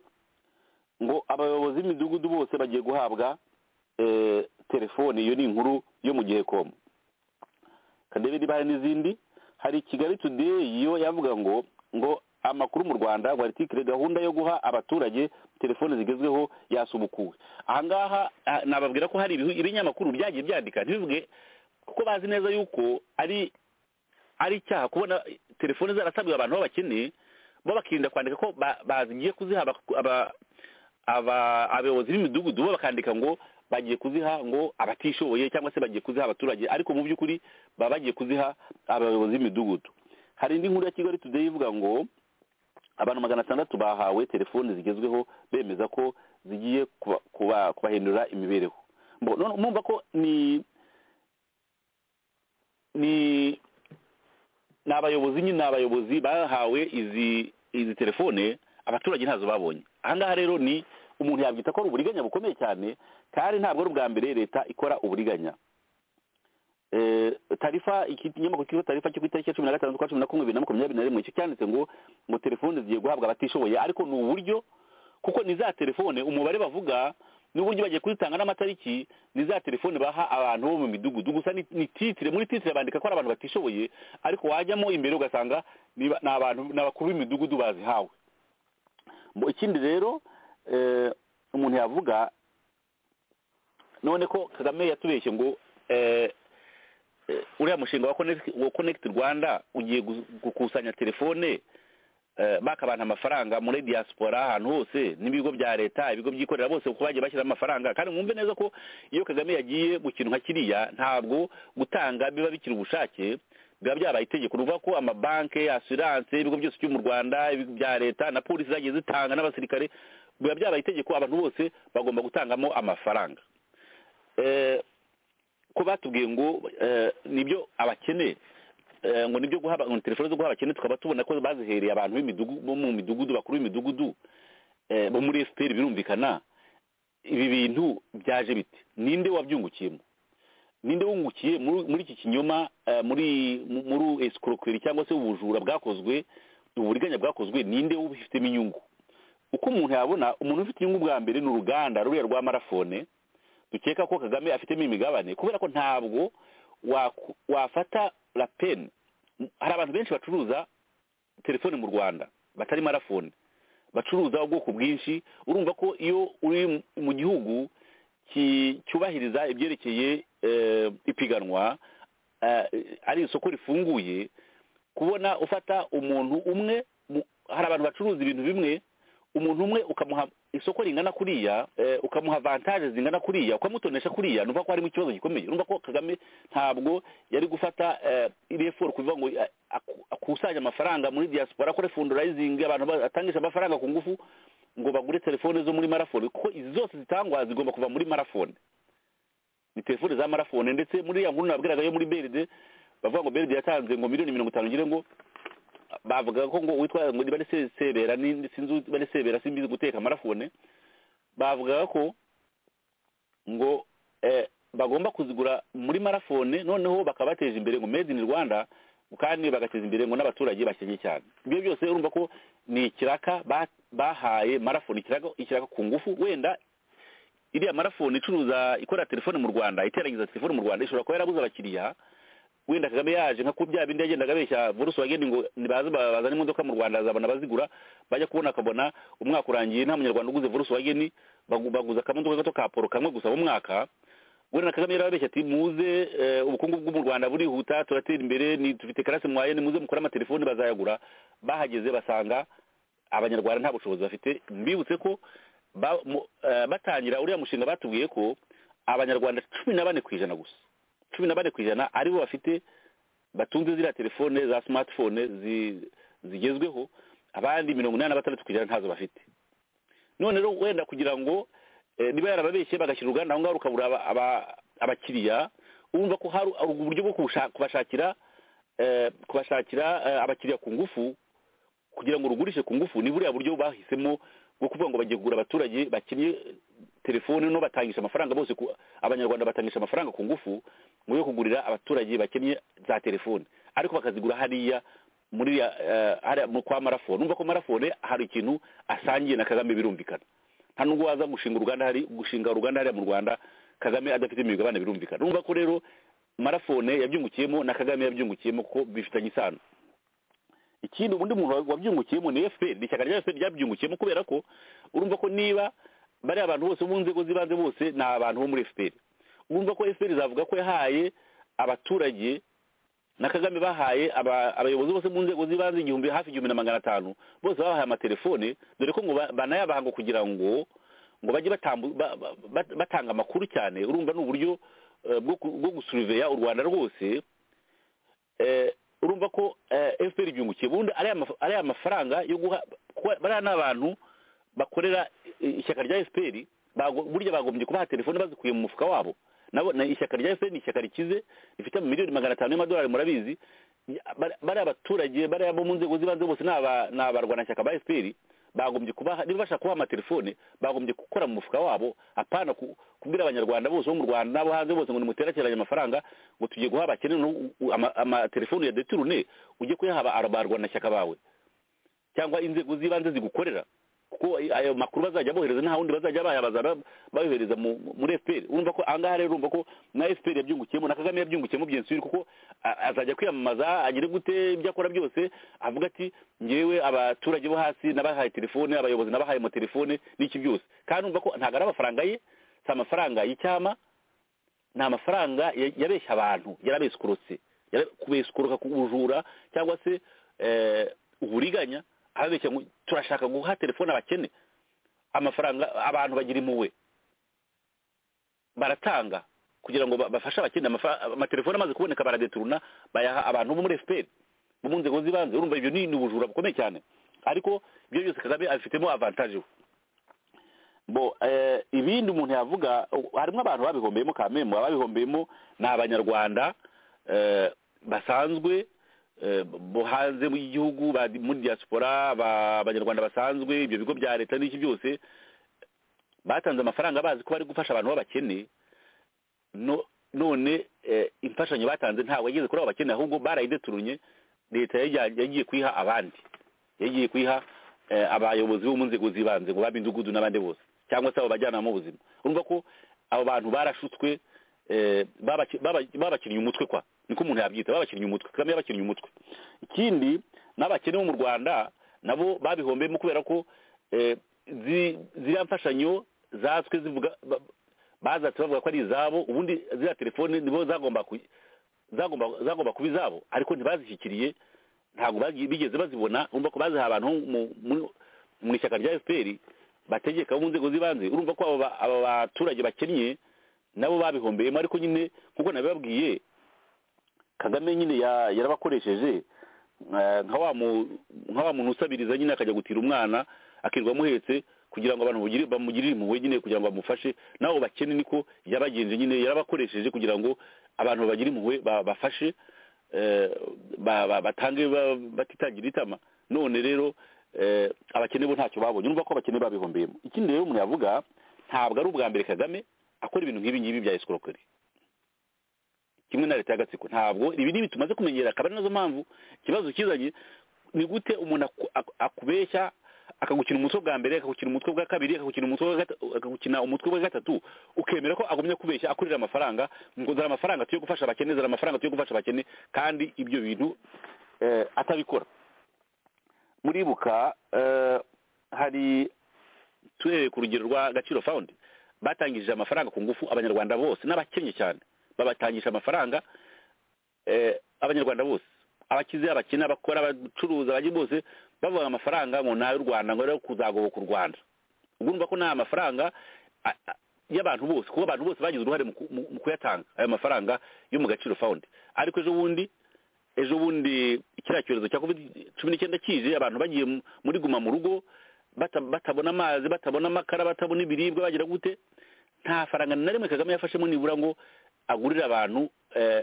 ngo abayobozi b'imidugudu bose bagiye guhabwa eh, telefone iyo ni inkuru yo mu gihe komu kadebe niba hari n'izindi hari kigali today yo yavuga ngo ngo amakuru mu rwanda rwaritike gahunda yo guha abaturage telefone zigezweho yasubukuwe ahangaha ah, nababwira ko hari ibihu- ibinyamakuru byagiye byandika ntibivuge kuko bazi neza yuko ari ari icyaha kubona telefone zarasabiwe abantu b'abakene bo bakirinda kwandika ko ba- bazigiye kuziha aba- aba- aba- abayobozi b'imidugudu bo bakandika ngo bagiye kuziha ngo abatishoboye cyangwa se bagiye kuziha abaturage ariko mu by'ukuri baba bagiye kuziha abayobozi b'imidugudu hari indi nkuru ya kigali today ivuga ngo abantu magana atandatu bahawe telefoni zigezweho bemeza ko zigiye kuba- kuba- kubahindura imibereho Mbo, none mumva ko ni ni ni abayobozi nyine ni abayobozi bahawe izi izi telefone abaturage ntazo babonye aha ngaha rero ni umuntu yabyita ko ari uburiganya bukomeye cyane kandi ntabwo ari ubwa mbere leta ikora uburiganya Eh, tarifa iki kinyamakuru kiriho tarifa cyo ku itariki ya cumi na gatanu z'ukwa cumi na kumwe bibiri na makumyabiri na rimwe cyo cyanditse ngo ngo telefone zigiye guhabwa abatishoboye ariko ni uburyo kuko ni za telefone umubare bavuga n'ubundi bagiye kuzitanga n'amatariki ni za telefone baha abantu bo mu midugudu gusa ni ni titire muri titire bandika ko ari abantu batishoboye ariko wajyamo imbere ugasanga ni ba- ni abantu ni abakuru b'imidugudu bazihawe Mu- ikindi rero eh, umuntu yavuga none ko kagame yatubeshye ngo eh, eh, uriya mushinga wa Connect- wa connect rwanda ugiye gu- gukusanya telefone eh, baka abantu amafaranga muri diaspora ahantu hose n'ibigo bya leta ibigo byikorera bose kuko bagiye bashyira amafaranga kandi mwumve neza ko iyo kagame yagiye mu kintu nka kiriya ntabwo gutanga biba bikiri ubushake biba byabaye itegeko ni ukuvuga ko amabanki asiranse ibigo byose byo mu rwanda ibigo bya leta na polisi zagiye zitanga n'abasirikare biba byabaye itegeko abantu bose bagomba gutangamo amafaranga Eh, ko batubwiye ngo eh, nibyo abakene eh, ngo nibyo guha aba- ngo telefone zo guha abakene tukaba tubona ko bazihereye abantu b'imidugu- bo mu midugudu bakuru b'imidugudu eh, bo muri fpr birumvikana ibi bintu byaje bite ninde wabyungukiyemo ninde wungukiye muri muri iki kinyoma eh, muri mu- muri escroquerie cyangwa se ubujura bwakozwe uburiganya bwakozwe ninde ubifitemo inyungu uko umuntu yabona umuntu ufite inyungu bwa mbere ni uruganda ruriya rwa marafone dukeka ko kagame afitemo imigabane kubera ko ntabwo waku- wafata rapeni hari abantu benshi bacuruza telefone mu rwanda batari marafone bacuruza ubwoko bwinshi urumva ko iyo uri mu- mu gihugu ki- cyubahiriza ibyerekeye eh, ipiganwa eh, ari isoko rifunguye kubona ufata umuntu umwe mu- hari abantu bacuruza ibintu bimwe umuntu umwe ukamuha isoko ringana kuriya eh, ukamuha avantaje zingana kuriya ukamutonesha kuriya numva ko harimo ikibazo gikomeye numva ko kagame ntabwo yari gufata eh, iriya foru kuvuga ngo eh, aku- akusanye amafaranga muri diaspora akore fundurayizingi abantu batangisha amafaranga ku ngufu ngo bagure telefone zo muri marafone kuko izi zose zitangwa zigomba kuva muri marafone ni telefone za marafone ndetse muri ya nkuru nabwiraga yo muri beride bavuga ngo beride yatanze ngo miliyoni mirongo itanu ngire ngo bavuga ko ngo witwa ngo bari se- sebera ni- sinzi bari sebera simbizi guteka marafone bavugaga ko ngo eh, bagomba kuzigura muri marafone noneho bakabateje imbere ngo made in rwanda kandi bagateza imbere ngo n'abaturage bakennye cyane ibyo byose urumva ko ni ikiraka ba- bahaye marafone ikiraka ikiraka ku ngufu wenda iriya marafone icuruza ikora telefone mu rwanda iterangiza telefone mu rwanda ishobora kuba yarabuze abakiriya wenda kagame yaje nka kubya bindi yagendaga abeshya volkswagen ngo nibaze bazane imodoka mu rwanda azabona abazigura bajya kubona akabona umwaka urangiye nta munyarwanda uguze volkswagen bagu- baguza akamodoka gato ka poro kamwe gusa mu mwaka wenda na kagame yarababeshya ati muze eh, ubukungu bwo mu rwanda burihuta turatera imbere ni dufite karase mwaye ni muze mukore amatelefoni bazayagura bahageze basanga abanyarwanda nta bushobozi bafite mbibutse ko ba- mu- eh, batangira uriya mushinga batubwiye ko abanyarwanda cumi na bane ku ijana gusa cumi na bane ku ijana aribo bafite batunze ziriya telefone za smartphone zi- zigezweho abandi mirongo inani na batandatu ku ijana ntazo bafite none rero wenda kugira ngo eh, niba yarababeshye bagashyira uruganda aho ngaho rukabura aba- aba- abakiriya urumva ko hari hari uburyo bwo kubasha- kubashakira eh, kubashakira eh, abakiriya ku ngufu kugira ngo rugurishe ku ngufu ni buriya buryo bahisemo bwo kuvuga ngo bagiye kugura abaturage bakennye telefone no batangisha amafaranga bose ku- abanyarwanda batangisha amafaranga ku ngufu mu yo kugurira abaturage bakennye za telefone ariko bakazigura hariya muri ya, eh, hariya mu kwa marafone numva ko marafone hari ikintu asangiye na kagame birumvikana nta nubwo waza gushinga uruganda hari gushinga uruganda hariya mu rwanda kagame adafite imigabane birumvikana numva ko rero marafone yabyungukiyemo na kagame yabyungukiyemo kuko bifitanye isano ikindi undi muntu wabyungukiyemo ni fpr ishyaka rya fpr ryabyungukiyemo kubera ko urumva ko niba bariya abantu bose bo mu nzego z'ibanze bose ni abantu bo muri fpr urumva ko fpr zavuga ko yahaye abaturage na kagame bahaye aba- abayobozi bose mu nzego z'ibanze igihumbi hafi igihumbi na magana atanu bose babahaye amatelefone dore ko ngo ba- banayabaha ngo kugira ngo ngo bajye batambu- ba- ba- ba- batanga amakuru cyane urumva ni uburyo eh, bwo ku- bwo gusuriveya u rwanda rwose eh, urumva ko eh, fpr ibyungukiye ubundi ariya maf- ariya mafaranga yo guha kuba- bariya ni abantu bakorera eh, ishyaka rya fpr bago- burya bagombye kubaha telefone bazikuye mu mufuka wabo nabo na ishyaka rya fpr ni ishyaka rikize rifite miliyoni magana atanu y'amadolari murabizi Bari- bariya abaturage bariya bo mu nzego z'ibanze bose ni aba- ni abarwanashyaka ba fpr bagombye kubaha niba bashaka kubaha amatelefone bagombye gukora mu mufuka wabo apana ku- kubwira abanyarwanda bose bo mu rwanda n'abo hanze bose ngo nimuterakeranye amafaranga ngo tugiye guha abakene amatelefone ya deturune ujye kuyahaba abarwanashyaka bawe cyangwa inzego z'ibanze zigukorera kuko ay- ayo makuru bazajya bohereza nta wundi bazajya bayabaza ba- bayohereza mu- muri fpr urumva ko ahangaha rero urumva ko na fpr yabyungukiyemo na kagame yabyungukiyemo byensubiri kuko a- azajya kwiyamamaza agire gute ibyo akora byose avuga ati ngewe abaturage bo hasi nabahaye telefone abayobozi nabahaye amatelefone n'iki byose kandi urumva ko ntabwo ari amafaranga ye si amafaranga y'icyama ni amafaranga ya- yabeshya abantu yarabeskurutse Yara- kubeskuruka ku bujura cyangwa se eh, uburiganya ababeshya ngo turashaka guha telefone abakene amafaranga abantu bagira impuhwe baratanga kugira ngo ba- bafashe abakene amafa- amatelefone amaze kuboneka baradeturuna bayaha abantu bo muri fpr bo mu nzego z'ibanze urumva ibyo ni ni ubujura bukomeye cyane ariko ibyo byose kagame abifitemo avantage we bo eh, ibindi umuntu yavuga u- harimo abantu babihombeyemo kamembo ababihombeyemo ni abanyarwanda eh, basanzwe eh, bo hanze y'igihugu ba- muri diaspora ba- abanyarwanda basanzwe ibyo bigo bya leta n'iki byose batanze amafaranga bazi ko bari gufasha abantu b'abakene no none eh, imfashanyo batanze ntabwo yageze kuri abo bakene ahubwo barayideturunye leta yayijyanye- yagiye kuyiha abandi yagiye kuyiha eh, abayobozi bo mu nzego z'ibanze ngo b'imidugudu n'abandi bose cyangwa se abo bajyanama b'ubuzima urumva ko abo bantu barashutswe eh, babaki- baba- babakinnye umutwe kwa niko umuntu yabyita babakinnye umutwe kagame yabakinnye umutwe ikindi n'abakene bo mu rwanda nabo babihombeyemo kubera ko eh, zi- ziriya mfashanyo zatswe zivuga ba- bazatse bavuga ko ari izabo ubundi ziriya telefone nibo zagomba ku- zagomba zagomba kuba izabo ariko ntibazishyikiriye ntabwo bagi- bigeze bazibona urumva ko baziha abantu mu- mu- mu ishyaka rya fpr bategeka bo mu nzego z'ibanze urumva ko abo ba- aba baturage bakennye nabo babihombeyemo ariko nyine nk'uko nabibabwiye kagame nyine ya- yarabakoresheje eh, nka wa mu- nka wa muntu usabiriza nyine akajya gutira umwana akirirwa amuhetse kugira ngo abantu bugire- bamugirire impuhwe nyine kugira ngo bamufashe nabo bakene niko yabagenje nyine yarabakoresheje kugira ngo abantu babagira impuhwe ba- bafashe eh, ba- ba- batange ba- batitangira itama none rero eh, abakene bo ntacyo babonye urumva ko abakene babihombeyemo ikindi rero umuntu yavuga ntabwo ari ubwa mbere kagame akora ibintu nk'ibi ngibi bya esikorokeri kimwe na leta y'agatsiko ntabwo ibi ni tumaze kumenyera akaba ari nazo mpamvu ikibazo kizanye ni gute umuntu aku- aku- akubeshya akagukina umutwe bwa mbere akagukina umutwe bwa kabiri akagukina umutwe bwa gata- akagukina umutwe bwa gatatu ukemera ko agumya kubeshya akurira amafaranga ngo dore amafaranga tuyo gufasha abakene dore amafaranga tuyo gufasha abakene kandi ibyo bintu eh, atabikora muribuka eh, hari tuhereye ku rugero rwa gaciro fawundi batangije amafaranga ku ngufu abanyarwanda bose n'abakennye cyane babatangisha amafaranga eh, abanyarwanda bose abakize abakene abakora abacuruza abajya bose bavuga amafaranga ngo nayo rwanda ngo rero kuzagoboka u rwanda ubwo urumva ko ni amafaranga a- a- y'abantu bose kuko abantu bose bagize uruhare mu ku- mu mu kuyatanga ayo mafaranga yo mu gaciro fawundi ariko ejo bundi ejo bundi kiriya cyorezo cya covid cumi n'icyenda kije abantu bagiye mu- muri guma mu rugo bata- batabona amazi batabona amakara batabona ibiribwa bagira gute nta faranga na rimwe kagame yafashemo nibura ngo agurire abantu eh,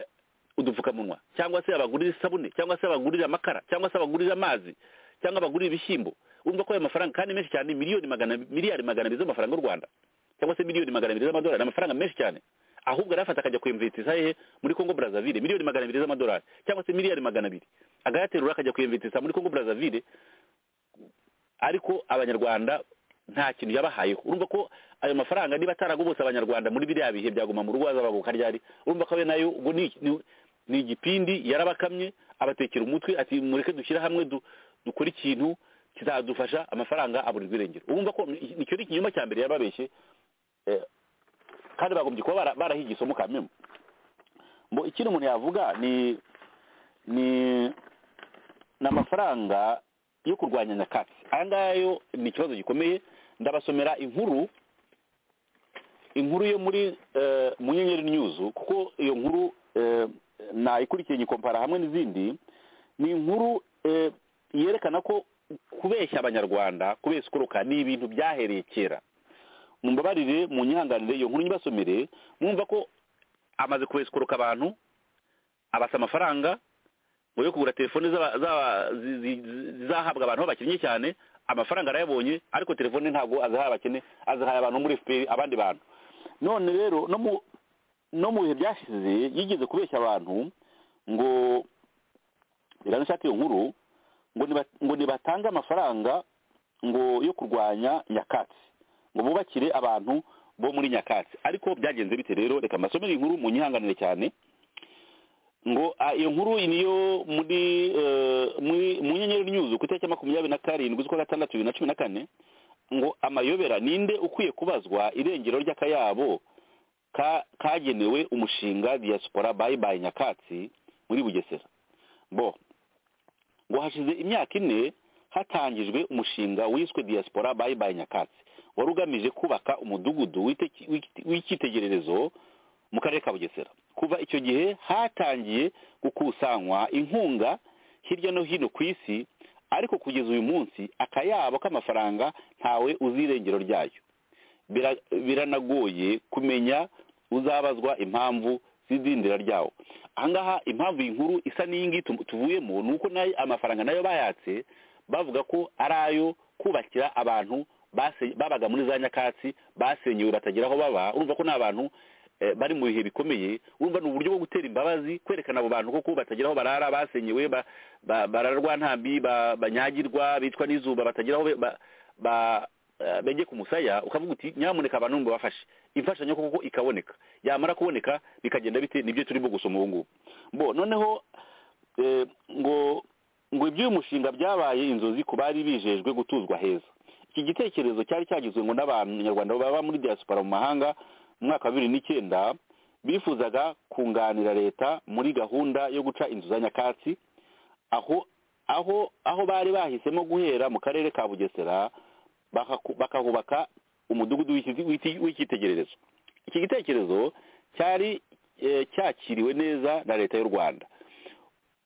udupfukamunwa cyangwa se abagurire isabune cyangwa se abagurire amakara cyangwa se abagurire amazi cyangwa abagurire ibishyimbo urumva ko ayo mafaranga kandi menshi cyane miliyoni magana miliyari magana abiri z'amafaranga y'u rwanda cyangwa se miliyoni magana abiri z'amadolari ni amafaranga menshi cyane ahubwo arafata akajya kuyimvitisa hehe muri congo brazaville miliyoni magana abiri z'amadolari cyangwa se miliyari magana abiri agayaterura akajya kuyimvitisa muri congo brazaville ariko abanyarwanda nta kintu yabahayeho urumva ko ayo mafaranga niba ataragobotse abanyarwanda muri biriya bihe byaguma mu rugo hazababuka ryari urumva ko abe nayo ubwo ni- ni- ni igipindi yarabakamye abatekera umutwe ati mureke dushyire hamwe du- dukore ikintu kizadufasha amafaranga aburirwa irengero urumva ko ni- icyo ni ikinyoma cya mbere yarababeshye eh, kandi bagombye kuba bara- barahiga isomo kamemo ngo ikindi umuntu yavuga ni ni ni amafaranga yo kurwanya nyakatsi aya ngaya yo ni ikibazo gikomeye ndabasomera inkuru inkuru yo muri eh, mu nyenyeri nyuzu kuko iyo nkuru eh, nayikurikiye nyikompara hamwe n'izindi ni inkuru eh, yerekana ko kubeshya abanyarwanda kubeshya ukoroka ni ibintu byahereye kera mumbabarire mu nyihanganire iyo nkuru nyibasomere mwumva ko amaze kubeshya ukoroka abantu abasa amafaranga ngo yo kugura telefone z'aba- z'aba- zi- zi- zi- zizahabwa abantu b'abakennye cyane amafaranga arayabonye ariko telefone ntabwo azihaye abakene azihaye abantu bo muri fpr abandi bantu none rero no mu no mu bihe byashize yigeze kubeshya abantu ngo biranashaka iyo nkuru ngo niba- ngo nibatange amafaranga ngo yo kurwanya nyakatsi ngo bubakire abantu bo muri nyakatsi ariko byagenze bite rero reka mbasomere inkuru mu nyihanganire cyane ngo ah, iyo nkuru niyo muri eh, muri- mu nyenyeri nyuzu ku itariki ya makumyabiri na karindwi z'ukwa gatandatu bibiri na cumi na kane ngo amayobera ninde ukwiye kubazwa irengero ry'akayabo ka- kagenewe umushinga diaspora bayi bayi nyakatsi muri bugesera bo ngo hashize imyaka ine hatangijwe umushinga wiswe diaspora bayi bayi nyakatsi wari ugamije kubaka umudugudu w'iteki- w'iki- w'icyitegererezo mu karere ka bugesera kuva icyo gihe hatangiye gukusanywa inkunga hirya no hino ku isi ariko kugeza uyu munsi akayabo k'amafaranga ntawe uzi irengero ryayo Bira- biranagoye kumenya uzabazwa impamvu z'idindira ryawo ahangaha impamvu iyi nkuru isa n'iyi ngiyi tu- tuvuyemo ni uko nayo amafaranga nayo bayatse bavuga ko ari ayo kubakira abantu base- babaga muri za nyakatsi basenyewe batagira aho baba urumva ko ni abantu eh, bari mu bihe bikomeye urumva ni uburyo bwo gutera imbabazi kwerekana abo bantu koko batagira aho barara basenyewe ba- ba- bararwa ntambi ba- banyagirwa bicwa n'izuba batagira aho be- ba- ba- eh, bege ku musaya ukavuga uti nyamuneka abantu mubafashe imfashanyo koko ikaboneka yamara kuboneka bikagenda bite nibyo turimo gusoma ubu ngubu bo noneho eh, ngo ngo iby'uyu mushinga byabaye inzozi ku bari bijejwe gutuzwa heza iki gitekerezo cyari cyagizwe ngo n'abanyarwanda baba muri diaspora mu mahanga mu mwaka wa bibiri n'icyenda bifuzaga kunganira leta muri gahunda yo guca inzu za nyakatsi aho aho aho bari bahisemo guhera mu karere ka bugesera bakaku- bakahubaka umudugudu w'iki- w'iki- w'icyitegererezo iki gitekerezo cyari eh, cyakiriwe neza na leta y'u rwanda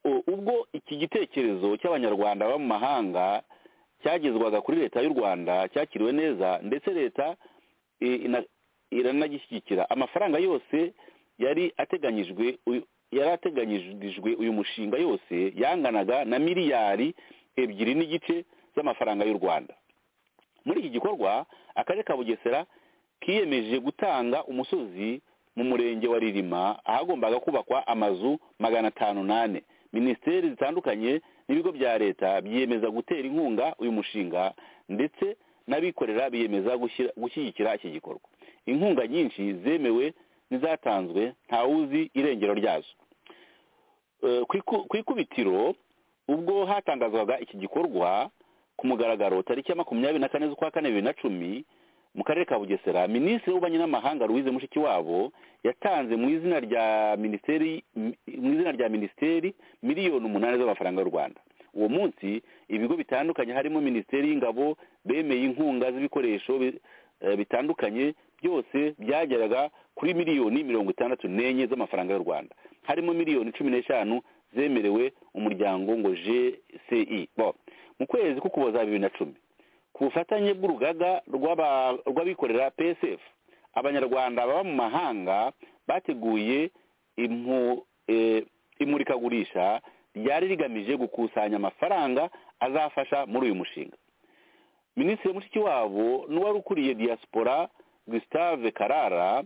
U- ubwo iki gitekerezo cy'abanyarwanda baba mu mahanga cyagezwaga kuri leta y'u rwanda cyakiriwe neza ndetse leta i- ina- iranagishyigikira amafaranga yose yari ateganyijwe uyu- yari ateganyijwe uyu mushinga yose yanganaga na miliyari ebyiri n'igice z'amafaranga y'u rwanda muri iki gikorwa akarere ka bugesera kiyemeje gutanga umusozi mu murenge wa ririma ahagombaga kubakwa amazu magana atanu n'ane minisiteri zitandukanye n'ibigo bya leta byiyemeza gutera inkunga uyu mushinga ndetse n'abikorera biyemeza gushyira- gushyigikira iki gikorwa inkunga nyinshi zemewe n'izatanzwe ntawuzi irengero ryazo Eh, ku iku- ku ikubitiro ubwo hatangazwaga iki gikorwa ku mugaragaro tariki ya makumyabiri na kane z'ukwa kane bibiri na cumi mu karere ka bugesera minisitiri w'ububanyi n'amahanga louise mushikiwabo yatanze mu izina rya minisiteri mu izina rya minisiteri miliyoni umunani z'amafaranga y'u rwanda uwo munsi ibigo bitandukanye harimo minisiteri y'ingabo bemeye inkunga z'ibikoresho bi- eh, bitandukanye byose byageraga kuri miliyoni mirongo itandatu n'enye z'amafaranga y'u rwanda harimo miliyoni cumi n'eshanu zemerewe umuryango ngo gci Bo, mu kwezi k'ukuboza bibiri na cumi ku bufatanye bw'urugaga rw'aba- rw'abikorera psf abanyarwanda baba mu mahanga bateguye impu- eh, imurikagurisha ryari rigamije gukusanya amafaranga azafasha muri uyu mushinga minisitiri mushikiwabo n'uwari ukuriye diaspora gustave karara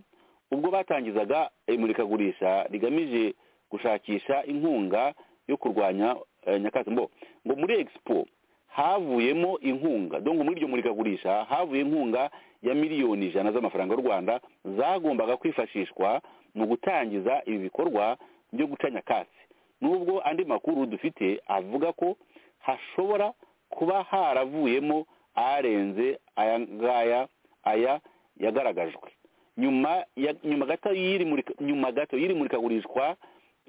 ubwo batangizaga imurikagurisha rigamije gushakisha inkunga yo kurwanya eh, nyakatsi mbo ngo muri expo havuyemo inkunga donc muri iryo murikagurisha havuye inkunga ya miliyoni ijana z'amafaranga y'u rwanda zagombaga kwifashishwa mu gutangiza ibi bikorwa byo guca nyakatsi nubwo andi makuru dufite avuga ko hashobora kuba haravuyemo arenze aya ngaya aya yagaragajwe nyuma ya- nyuma gato y'iri murika- nyuma gato y'iri murikagurishwa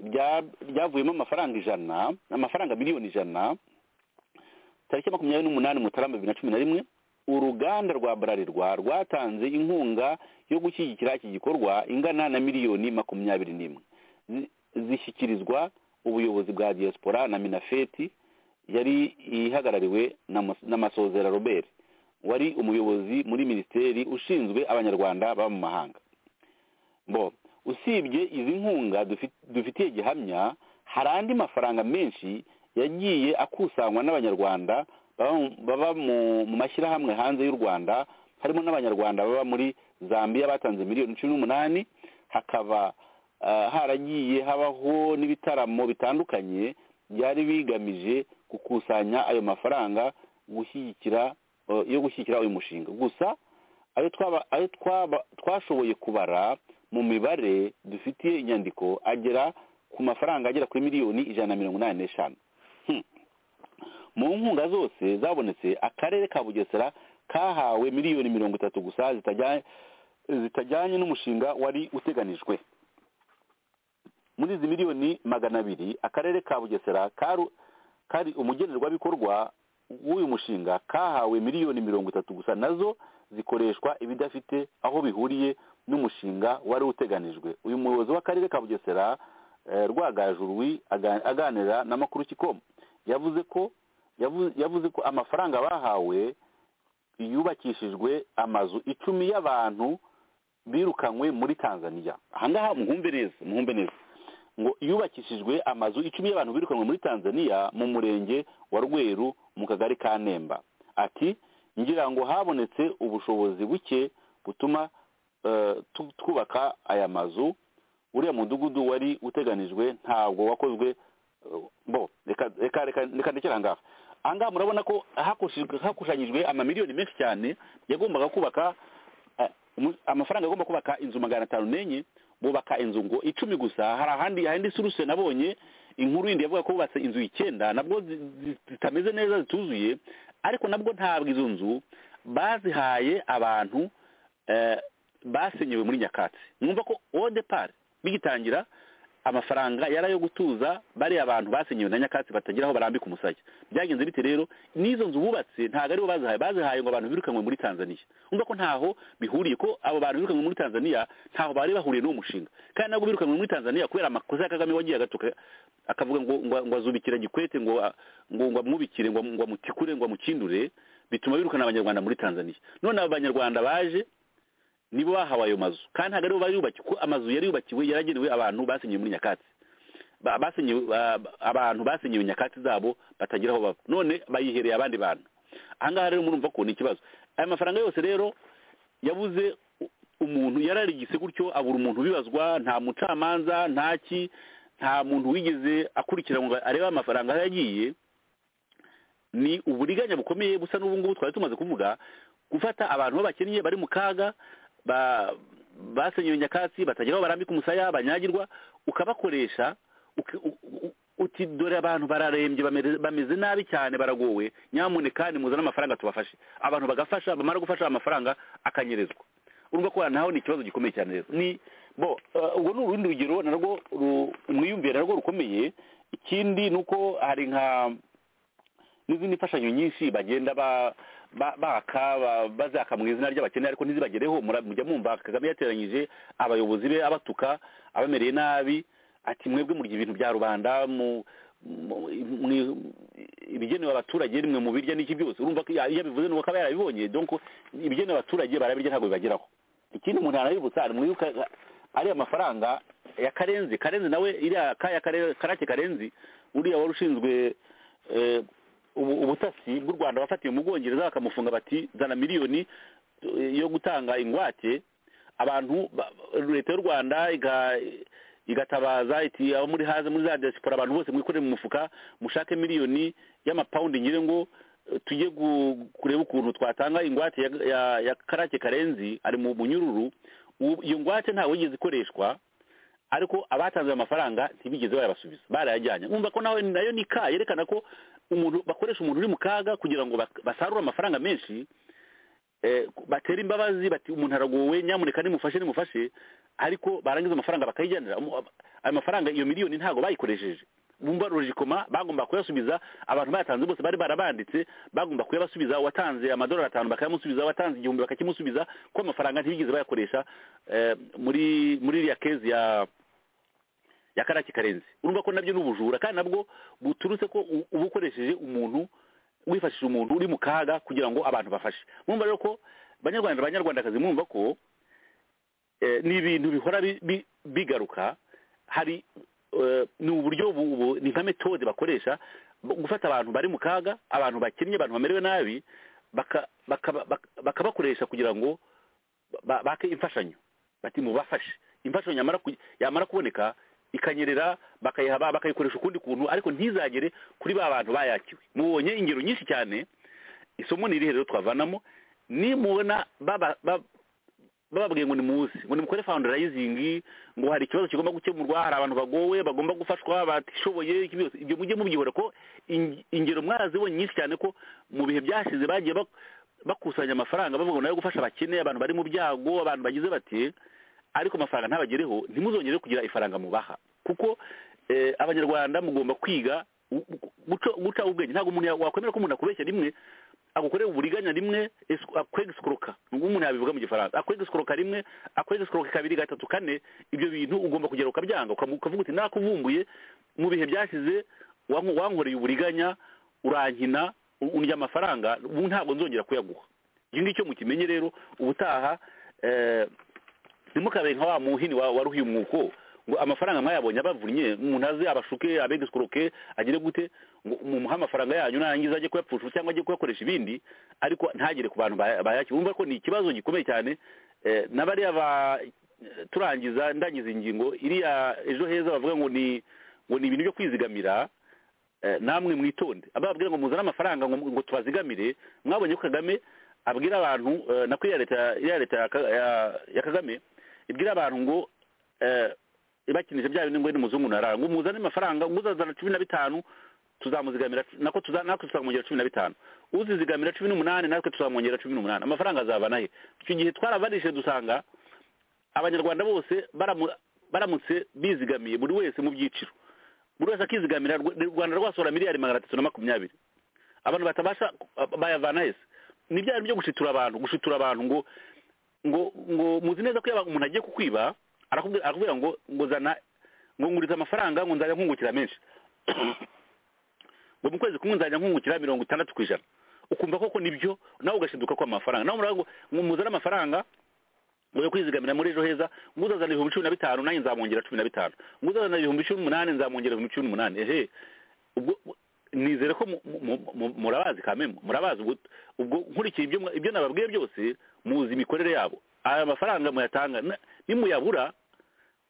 rya- ryavuyemo amafaranga ijana amafaranga miliyoni ijana tariki ya makumyabiri n'umunani mutarama bibiri na cumi na rimwe uruganda rwa burarirwa rwatanze inkunga yo gushyigikira iki gikorwa ingana na miliyoni makumyabiri n'imwe Zi- zishyikirizwa ubuyobozi bwa diaspora na minafeti yari ihagarariwe na Mas- na masozera robert wari umuyobozi muri minisiteri ushinzwe abanyarwanda baba mu mahanga bo usibye izi nkunga dufi- dufitiye gihamya hari andi mafaranga menshi yagiye akusanywa n'abanyarwanda baba mu- baba mu mu mashyirahamwe hanze y'u rwanda harimo n'abanyarwanda baba muri zambia batanze miliyoni cumi n'umunani hakaba ah, haragiye habaho n'ibitaramo bitandukanye byari bigamije gukusanya ayo mafaranga gushyigikira eh, yo gushyigikira uyu mushinga gusa ayo twaba ayo twaba twashoboye kubara mu mibare dufitiye inyandiko agera ku mafaranga agera kuri miliyoni ijana na mirongo inani n'eshanu Hmm. mu nkunga zose zabonetse akarere ka bugesera kahawe miliyoni mirongo itatu gusa zitajya- zitajyanye n'umushinga wari uteganijwe muri izi miliyoni magana abiri akarere ka bugesera karu- kari umugenerwabikorwa w'uyu mushinga kahawe miliyoni mirongo itatu gusa nazo zikoreshwa ibidafite aho bihuriye n'umushinga wari uteganijwe uyu muyobozi w'akarere ka bugesera eh, rwagajurwi aga- aganira n'amakuru kikomo yavuze ko yavu- yavuze ko amafaranga bahawe yubakishijwe amazu icumi y'abantu birukanywe muri tanzania ahangaha muhumbe neza muhumbe neza ngo yubakishijwe amazu icumi y'abantu birukanywe muri tanzania mu murenge wa rweru mu kagari ka nemba ati ngira ngo habonetse ubushobozi buke butuma eh, tu- twubaka aya mazu uriya mudugudu wari uteganijwe ntabwo wakozwe eh, bo reka reka reka reka ndekere ahangaha ahangaha murabona ko hakushijwe- hakusanyijwe amamiliyoni menshi cyane yagombaga kubaka eh, umu- amafaranga agomba kubaka inzu magana atanu n'enye bubaka inzu ngo icumi gusa hari ahandi ahandi suruse nabonye inkuru yindi yavuga ko bubatse inzu icyenda nabwo zi- zi- zitameze neza zituzuye ariko nabwo ntabwo izo nzu bazihaye abantu eh, basenyewe muri nyakatsi mwumva ko odepari bigitangira amafaranga yari ayo gutuza bariya abantu basenyewe na nyakatsi batagira aho barambika umusaya byagenze bite rero n'izo nzu bubatse ntabwo aribo bazihaye bazihaye ngo abantu birukanywe muri tanzania umva ko ntaho bihuriye ko abo bantu birukanywe muri tanzania ntaho bari bahuriye n'uwo mushinga kandi nabwo birukanywe muri tanzania kubera amakosa ya kagame wagiye agatuka akavuga ngo ngo ngo azubikira gikwete ngo ngo ngo amwubikire ngo ngo amutikure ngo amukindure bituma birukana abanyarwanda muri tanzania none abo banyarwanda baje nibo bahawe ayo mazu kandi ntabwo aribo bari yubakiwe kuko amazu yari yubakiwe yaragenewe abantu basenyewe muri nyakatsi Ba- basenyewe ba- ba- abantu basenyewe nyakatsi zabo batagira aho baba none bayihereye abandi bantu ahangaha rero murumva ko ni ikibazo aya mafaranga yose rero yabuze u- umuntu yararigise gutyo abura umuntu ubibazwa nta mucamanza ntaki nta muntu wigeze akurikiranwa ngo arebe amafaranga aho yagiye ni uburiganya bukomeye busa n'ubu ngubu twari tumaze kuvuga gufata abantu b'abakennye bari mu kaga ba- basenyewe nyakatsi batagira aho barambika umusaya banyagirwa ukabakoresha uki- u- u- uti dore abantu bararembye bamere- bameze nabi cyane baragowe nyamuneka nimuzane amafaranga tubafashe abantu bagafasha bamara gufasha amafaranga akanyerezwa urumva ko naho ni ikibazo gikomeye cyane rero ni bo eh, ubwo ni urundi rugero narwo ru- umwiyumvire narwo rukomeye ikindi ni uko hari nka n'izindi mfashanyo nyinshi bagenda ba- ba- baka ba- bazaka mu izina ry'abakene ariko ntizibagereho mura- mujya mwumva kagame yateranyije abayobozi be abatuka abamereye nabi ati mwebwe murya ibintu bya rubanda mu mu- mwi- ibigenewe abaturage nimwe mu birya n'iki byose urumva ko iya- iyo abivuze nuko aba yarabibonye donc ibigenewe abaturage barabirya ntabwo bibageraho ikindi umuntu yanabibutsa mwibuka ariya mafaranga ya karenzi karenzi nawe iriya kaya Kare- karake karenzi uriya wari ushinzwe eh, ubu- ubutasi bw'u rwanda bafatiye mu bwongereza bakamufunga bati zana miliyoni eh, yo gutanga ingwate abantu ba- leta y'u rwanda iga- igatabaza iti abo muri haze muri za diaspora abantu bose mwikorere mu mufuka mushake miliyoni y'amapawundi nyire ngo eh, tujye gu- kureba ukuntu twatanga ingwate ya, ya, ya karake karenzi ari mu munyururu Ubu- iyo ngwate ntawe yigeze ikoreshwa ariko abatanze ayo mafaranga ntibigeze bayabasubiza barayajyanye wumva ko nawe nayo ni ka yerekana ko umuntu bakoresha umuntu uri mu kaga kugira ngo bak- basarure amafaranga menshi eh, batera imbabazi bati umuntu aragowe nyamuneka nimufashe nimufashe ariko barangiza amafaranga bakayijyanira Umu- ayo mafaranga iyo miliyoni ntabwo bayikoresheje bumva rojikoma bagomba kuyasubiza abantu bayatanze bose bari barabanditse bagomba kuyabasubiza watanze amadolari atanu bakayamusubiza watanze igihumbi bakakimusubiza ko amafaranga ntibigeze bayakoresha eh, muri muri iriya kezi ya ya karaki karenzi urumva ko nabyo ni ubujura kandi nabwo buturutse ko u- uba ukoresheje umuntu wifashishije umuntu uri mu kaga kugira ngo abantu bafashe mwumva rero ko banyarwanda banyarwandakazi mwumva ko eh, ni ibintu bihora bi- bi- bigaruka hari eh, ni uburyo bu- bu- ni nka metode bakoresha bu- gufata abantu bari mu kaga abantu bakennye abantu bamerewe nabi baka- bakaba- bak- bakabakoresha kugira ngo ba- bake imfashanyo bati mubafashe imfashanyo yamara ku- yamara kuboneka ikanyerera bakayiha ba- bakayikoresha ukundi kuntu ariko ntizagere kuri ba bantu bayakiwe mubonye ingero nyinshi cyane isomo ni irihe rero twavanamo nimubona baba- ba- bababwiye ngo nimuze ngo nimukore foundarayizingi ngo hari ikibazo kigomba gukemurwa hari abantu bagowe bagomba gufashwa batishoboye ibyo byose, ibyo mujye mubyihora ko in- ingero mwarazibonye nyinshi cyane ko mu bihe byashize bagiye bak- bakusanya amafaranga bavuga ngo nayo gufasha abakene abantu bari mu byago abantu bagize bati ariko amafaranga ntabagereho ntimuzongere kugira ifaranga mubaha kuko eh, abanyarwanda mugomba kwiga u- u- guca- guca ubwenge ntabwo umuntu ya- wakwemera ko umuntu akubeshya rimwe agukorera uburiganya rimwe esu- akwegisikoroka ubwo umuntu yabivuga mu gifaransa akwegisikoroka rimwe akwegisikoroka kabiri gatatu kane ibyo bintu ugomba kugera ukabyanga ukamu- ukavuga uti nakuvumbuye mu bihe byashize wanko- wankoreye uburiganya urankina u- undya amafaranga ubu ntabwo nzongera kuyaguha icyo ngicyo mukimenye rero ubutaha eh, ntimukabe nka wa muhini wa- waruhiye umwuko ngo amafaranga mwayabonye abavunnye umuntu aze abashuke abegisikoroke agire gute ngo mumuhe amafaranga yanyu narangiza ajye kuyapfusha cyangwa ajye kuyakoresha ibindi ariko ntagere ku bantu baya- bayakira wumva ko ni ikibazo gikomeye cyane eh, n'abariya ba turangiza ndangiza ingingo iriya ejo heza bavuga ngo ni ngo ni ibintu byo kwizigamira eh, namwe mwitonde ababwira ngo muzane amafaranga ngo ngo tubazigamire mwabonye ko kagame abwira abantu eh, nako iya leta iya leta ya Ka- ya- ya kagame ibwira abantu ngo eh, ibakinisha bya bindi ngo ni muzungu narara ngo muzane amafaranga ngo uzazana cumi na bitanu tuzamuzigamira nako tuza natwe tuzamwongera cumi na bitanu uzizigamira cumi n'umunani natwe tuzamwongera cumi n'umunani amafaranga azabana he icyo gihe twarabanishije dusanga abanyarwanda bose baramu- baramutse bizigamiye buri wese mu byiciro buri wese akizigamira Rw- u rwanda rwasohora miliyari magana atatu na makumyabiri abantu batabasha bayavana hese ni bya bintu byo gushitura abantu gushitura abantu ngo ngo ngo muzi neza ko yaba umuntu agiye kukwiba arakubwira arakubwira ngo ngo zana ngo nguriza amafaranga ngo nzajya nkungukira menshi ngo mu kwezi kumwe nzajya nkungukira mirongo itandatu ku ijana ukumva koko nibyo nawe ugashiduka ko amafaranga nawe muravuga ngo muzane amafaranga ngo yo kwizigamira muri ejo heza ngo uzazana ibihumbi cumi na bitanu nanjye nzamwongera cumi na bitanu ngo uzazana ibihumbi cumi n'umunani nzamwongera ibihumbi cumi n'umunani ehe ubwo nizere ko mu- mu- mu- murabazi kamemo murabazi ubwo ubwo nkurikiye ibyo mwa- ibyo nababwiye byose muzi imikorere yabo aya mafaranga muyatanga na- nimuyabura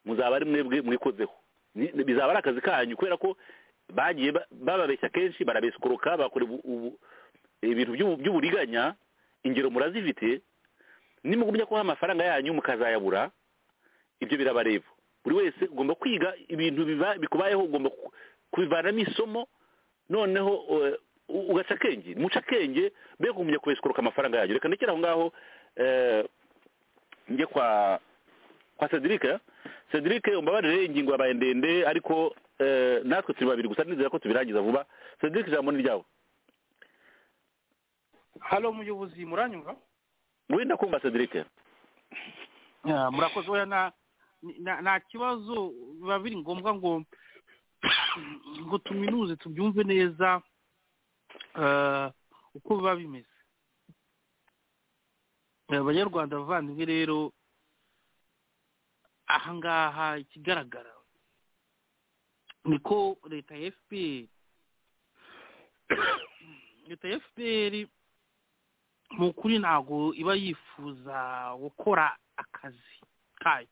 muzaba ari mwebwe mwikozeho Ni- ni- bizaba ari akazi kanyu kubera ko bagiye ba- bababeshya kenshi barabesikoroka bakora ubu- ubu- ibintu by'ubu- by'uburiganya ingero murazifite nimugumya kubaha amafaranga yanyu mukazayabura ibyo birabareba buri wese ugomba kwiga ibintu biba- bikubayeho ugomba ku- kubivanamo isomo noneho eh, u- ugaca akenge muca akenge be kumenya kubesikoroka amafaranga yanyu reka ndekere aho ngaho eh, njye kwa kwa cedric cedric umbabarire ingingo yabaye ndende ariko eh, natwe turi babiri gusa nizera ko tubirangiza vuba cedric ijambo ni ryawe halo muyobozi muranyumva wenda kumva cedric Ya, murakoze oya na na- nta kibazo biba biri ngombwa ngo ngo tuminuze tubyumve neza eh, uko biba bimeze Eh, abanyarwanda bavandimwe rero aha ngaha ikigaragara ni ko leta ya fpr leta ya fpr mu kuri ntabwo iba yifuza gukora akazi kayo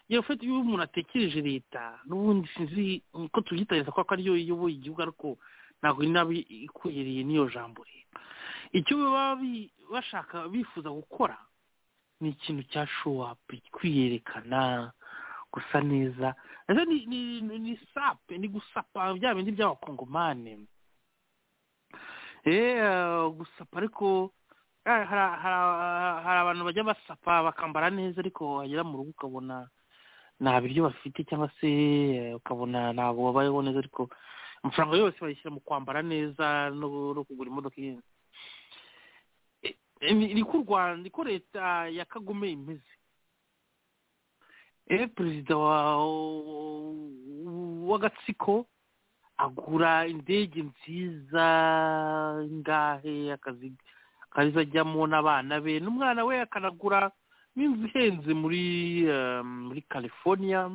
yewe ufite iyo umuntu atekereje leta n'ubundi sinzi ko tubyita leta kuko ariyo iyoboye igihugu ariko ntabwo ari nabi ikuyeriye n'iyo jambo leta icyo baba bi- bashaka bifuza gukora ni ikintu cya showapu kwiyerekana gusa neza ese ni ni ni- ni sape ni gusapa bya bindi by'abakongomani eh gusapa ariko Ah, hari- hari hari abantu bajya basapa bakambara neza ariko wagera mu rugo ukabona nta biryo bafite cyangwa se eh, ukabona ntabwo babayeho neza ariko amafaranga yose bayishyira mu kwambara neza no no kugura imodoka ihenze Eh, eh, ni ni ko u rwanda ni ko leta ya kagome imeze eh perezida wa w'agatsiko agura indege nziza ngahe akazi kariza ajyamo n'abana be n'umwana we akanagura n'inzu ihenze muri eh, muri california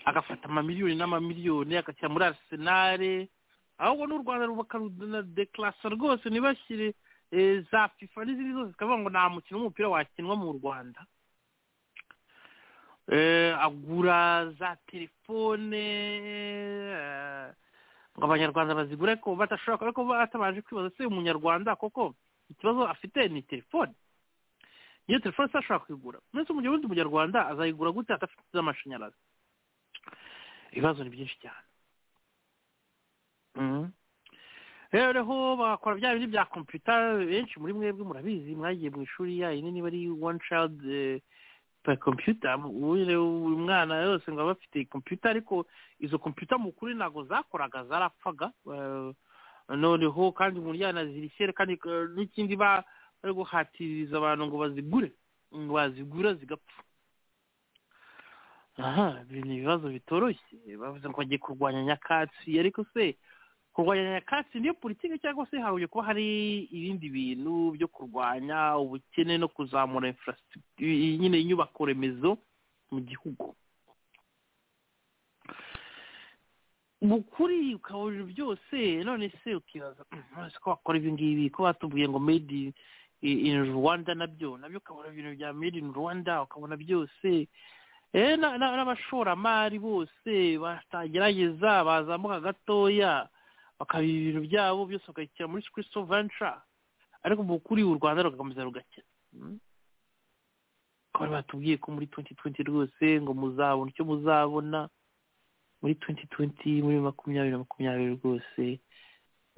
agafata amamiliyoni n'amamiliyoni agashyira muri arisenale ahubwo n'u rwanda rubakarudeklarasa rwose ntibashyire eh, za fifa n'izindi zose zikavuga ngo nta mukino w'umupira wakinwa mu rwanda Eh, agura za telefone eh, ngo abanyarwanda bazigure ariko badashobora ariko batabanje kwibaza se umunyarwanda koko ikibazo afite ni telefone iyo telefone se ashobora kuyigura ndetse mu gihe undi munyarwanda azayigura gute adafite z'amashanyarazi ibibazo ni byinshi cyane Mhm. rero bakora bya bindi bya kompiyuta benshi muri mwebwe murabizi mwagiye mu ishuri yayo niba ari one child eh, per computer buri buri mwana yose ngo aba afite kompiyuta ariko izo kompiyuta mu kuri ntabwo zakoraga zarapfaga eh, noneho kandi umuntu yanazirikere kandi eh, n'ikindi ba- bari guhatiriza abantu ngo bazigure ngo bazigura zigapfa aha ibi ni ibibazo bitoroshye bavuze ngo bagiye kurwanya nyakatsi ariko se kurwanya nyakatsi niyo politiki cyangwa se hahuye kuba hari ibindi bintu byo kurwanya ubukene no kuzamura infrastructure nyine inyubako remezo mu gihugu mu kuri ukabona byose none se ukibaza none se ko bakora ibi ngibi ko batubwiye ngo made in- in rwanda nabyo nabyo ukabona ibintu bya made in rwanda ukabona byose Eh, na- na- n'abashoramari bose batagerageza bazamuka gatoya bakaba ibintu byabo byose bakabishyira muri Crystal Venture ariko mu kuri u Rwanda rugakomeza rugakira bakaba batubwiye ko muri 2020 rwose ngo muzabona icyo muzabona muri 2020 muri makumyabiri na makumyabiri rwose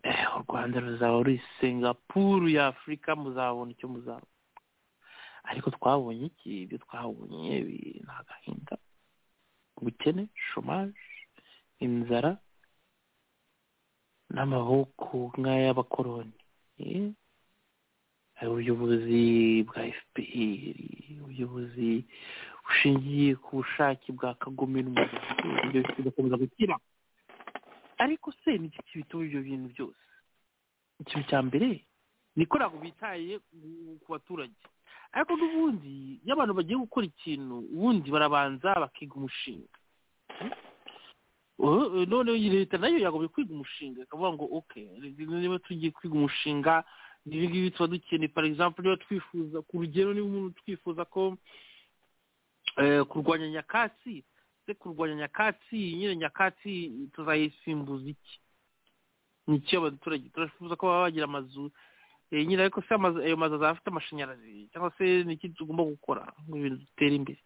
eh, u Rwanda ruzaba ruri Singapore ya Afurika muzabona icyo muzabona ariko twabonye iki ibyo twabonye ibi ni agahinda ubukene shomaje inzara n'amaboko nk'ay'abakoroni eh? hari ubuyobozi bwa fpr ubuyobozi bushingiye ku bushake bwa kagome n'umuryango ibyo bigakomeza gukira ariko se ni iki bituma ibyo bintu byose ikintu cya mbere ni ko ntabwo bitaye ku- ku baturage ariko n'ubundi iyo abantu bagiye gukora ikintu ubundi barabanza bakiga umushinga Eh, eh, noneho iyi leta nayo yagombye kwiga umushinga ikavuga ngo ok niba tugiye kwiga umushinga ni ibi ngibi tuba dukeneye for example niba twifuza ku rugero niba umuntu twifuza ko eh, kurwanya nyakatsi se kurwanya nyakatsi nyine nyakatsi tuzayisimbuza iki ni iki abaturage turafuza ko baba bagira amazu eh, nyine ariko se amazu- ayo mazu azaba afite amashanyarazi cyangwa se ni iki tugomba gukora ngo ibintu dutere imbere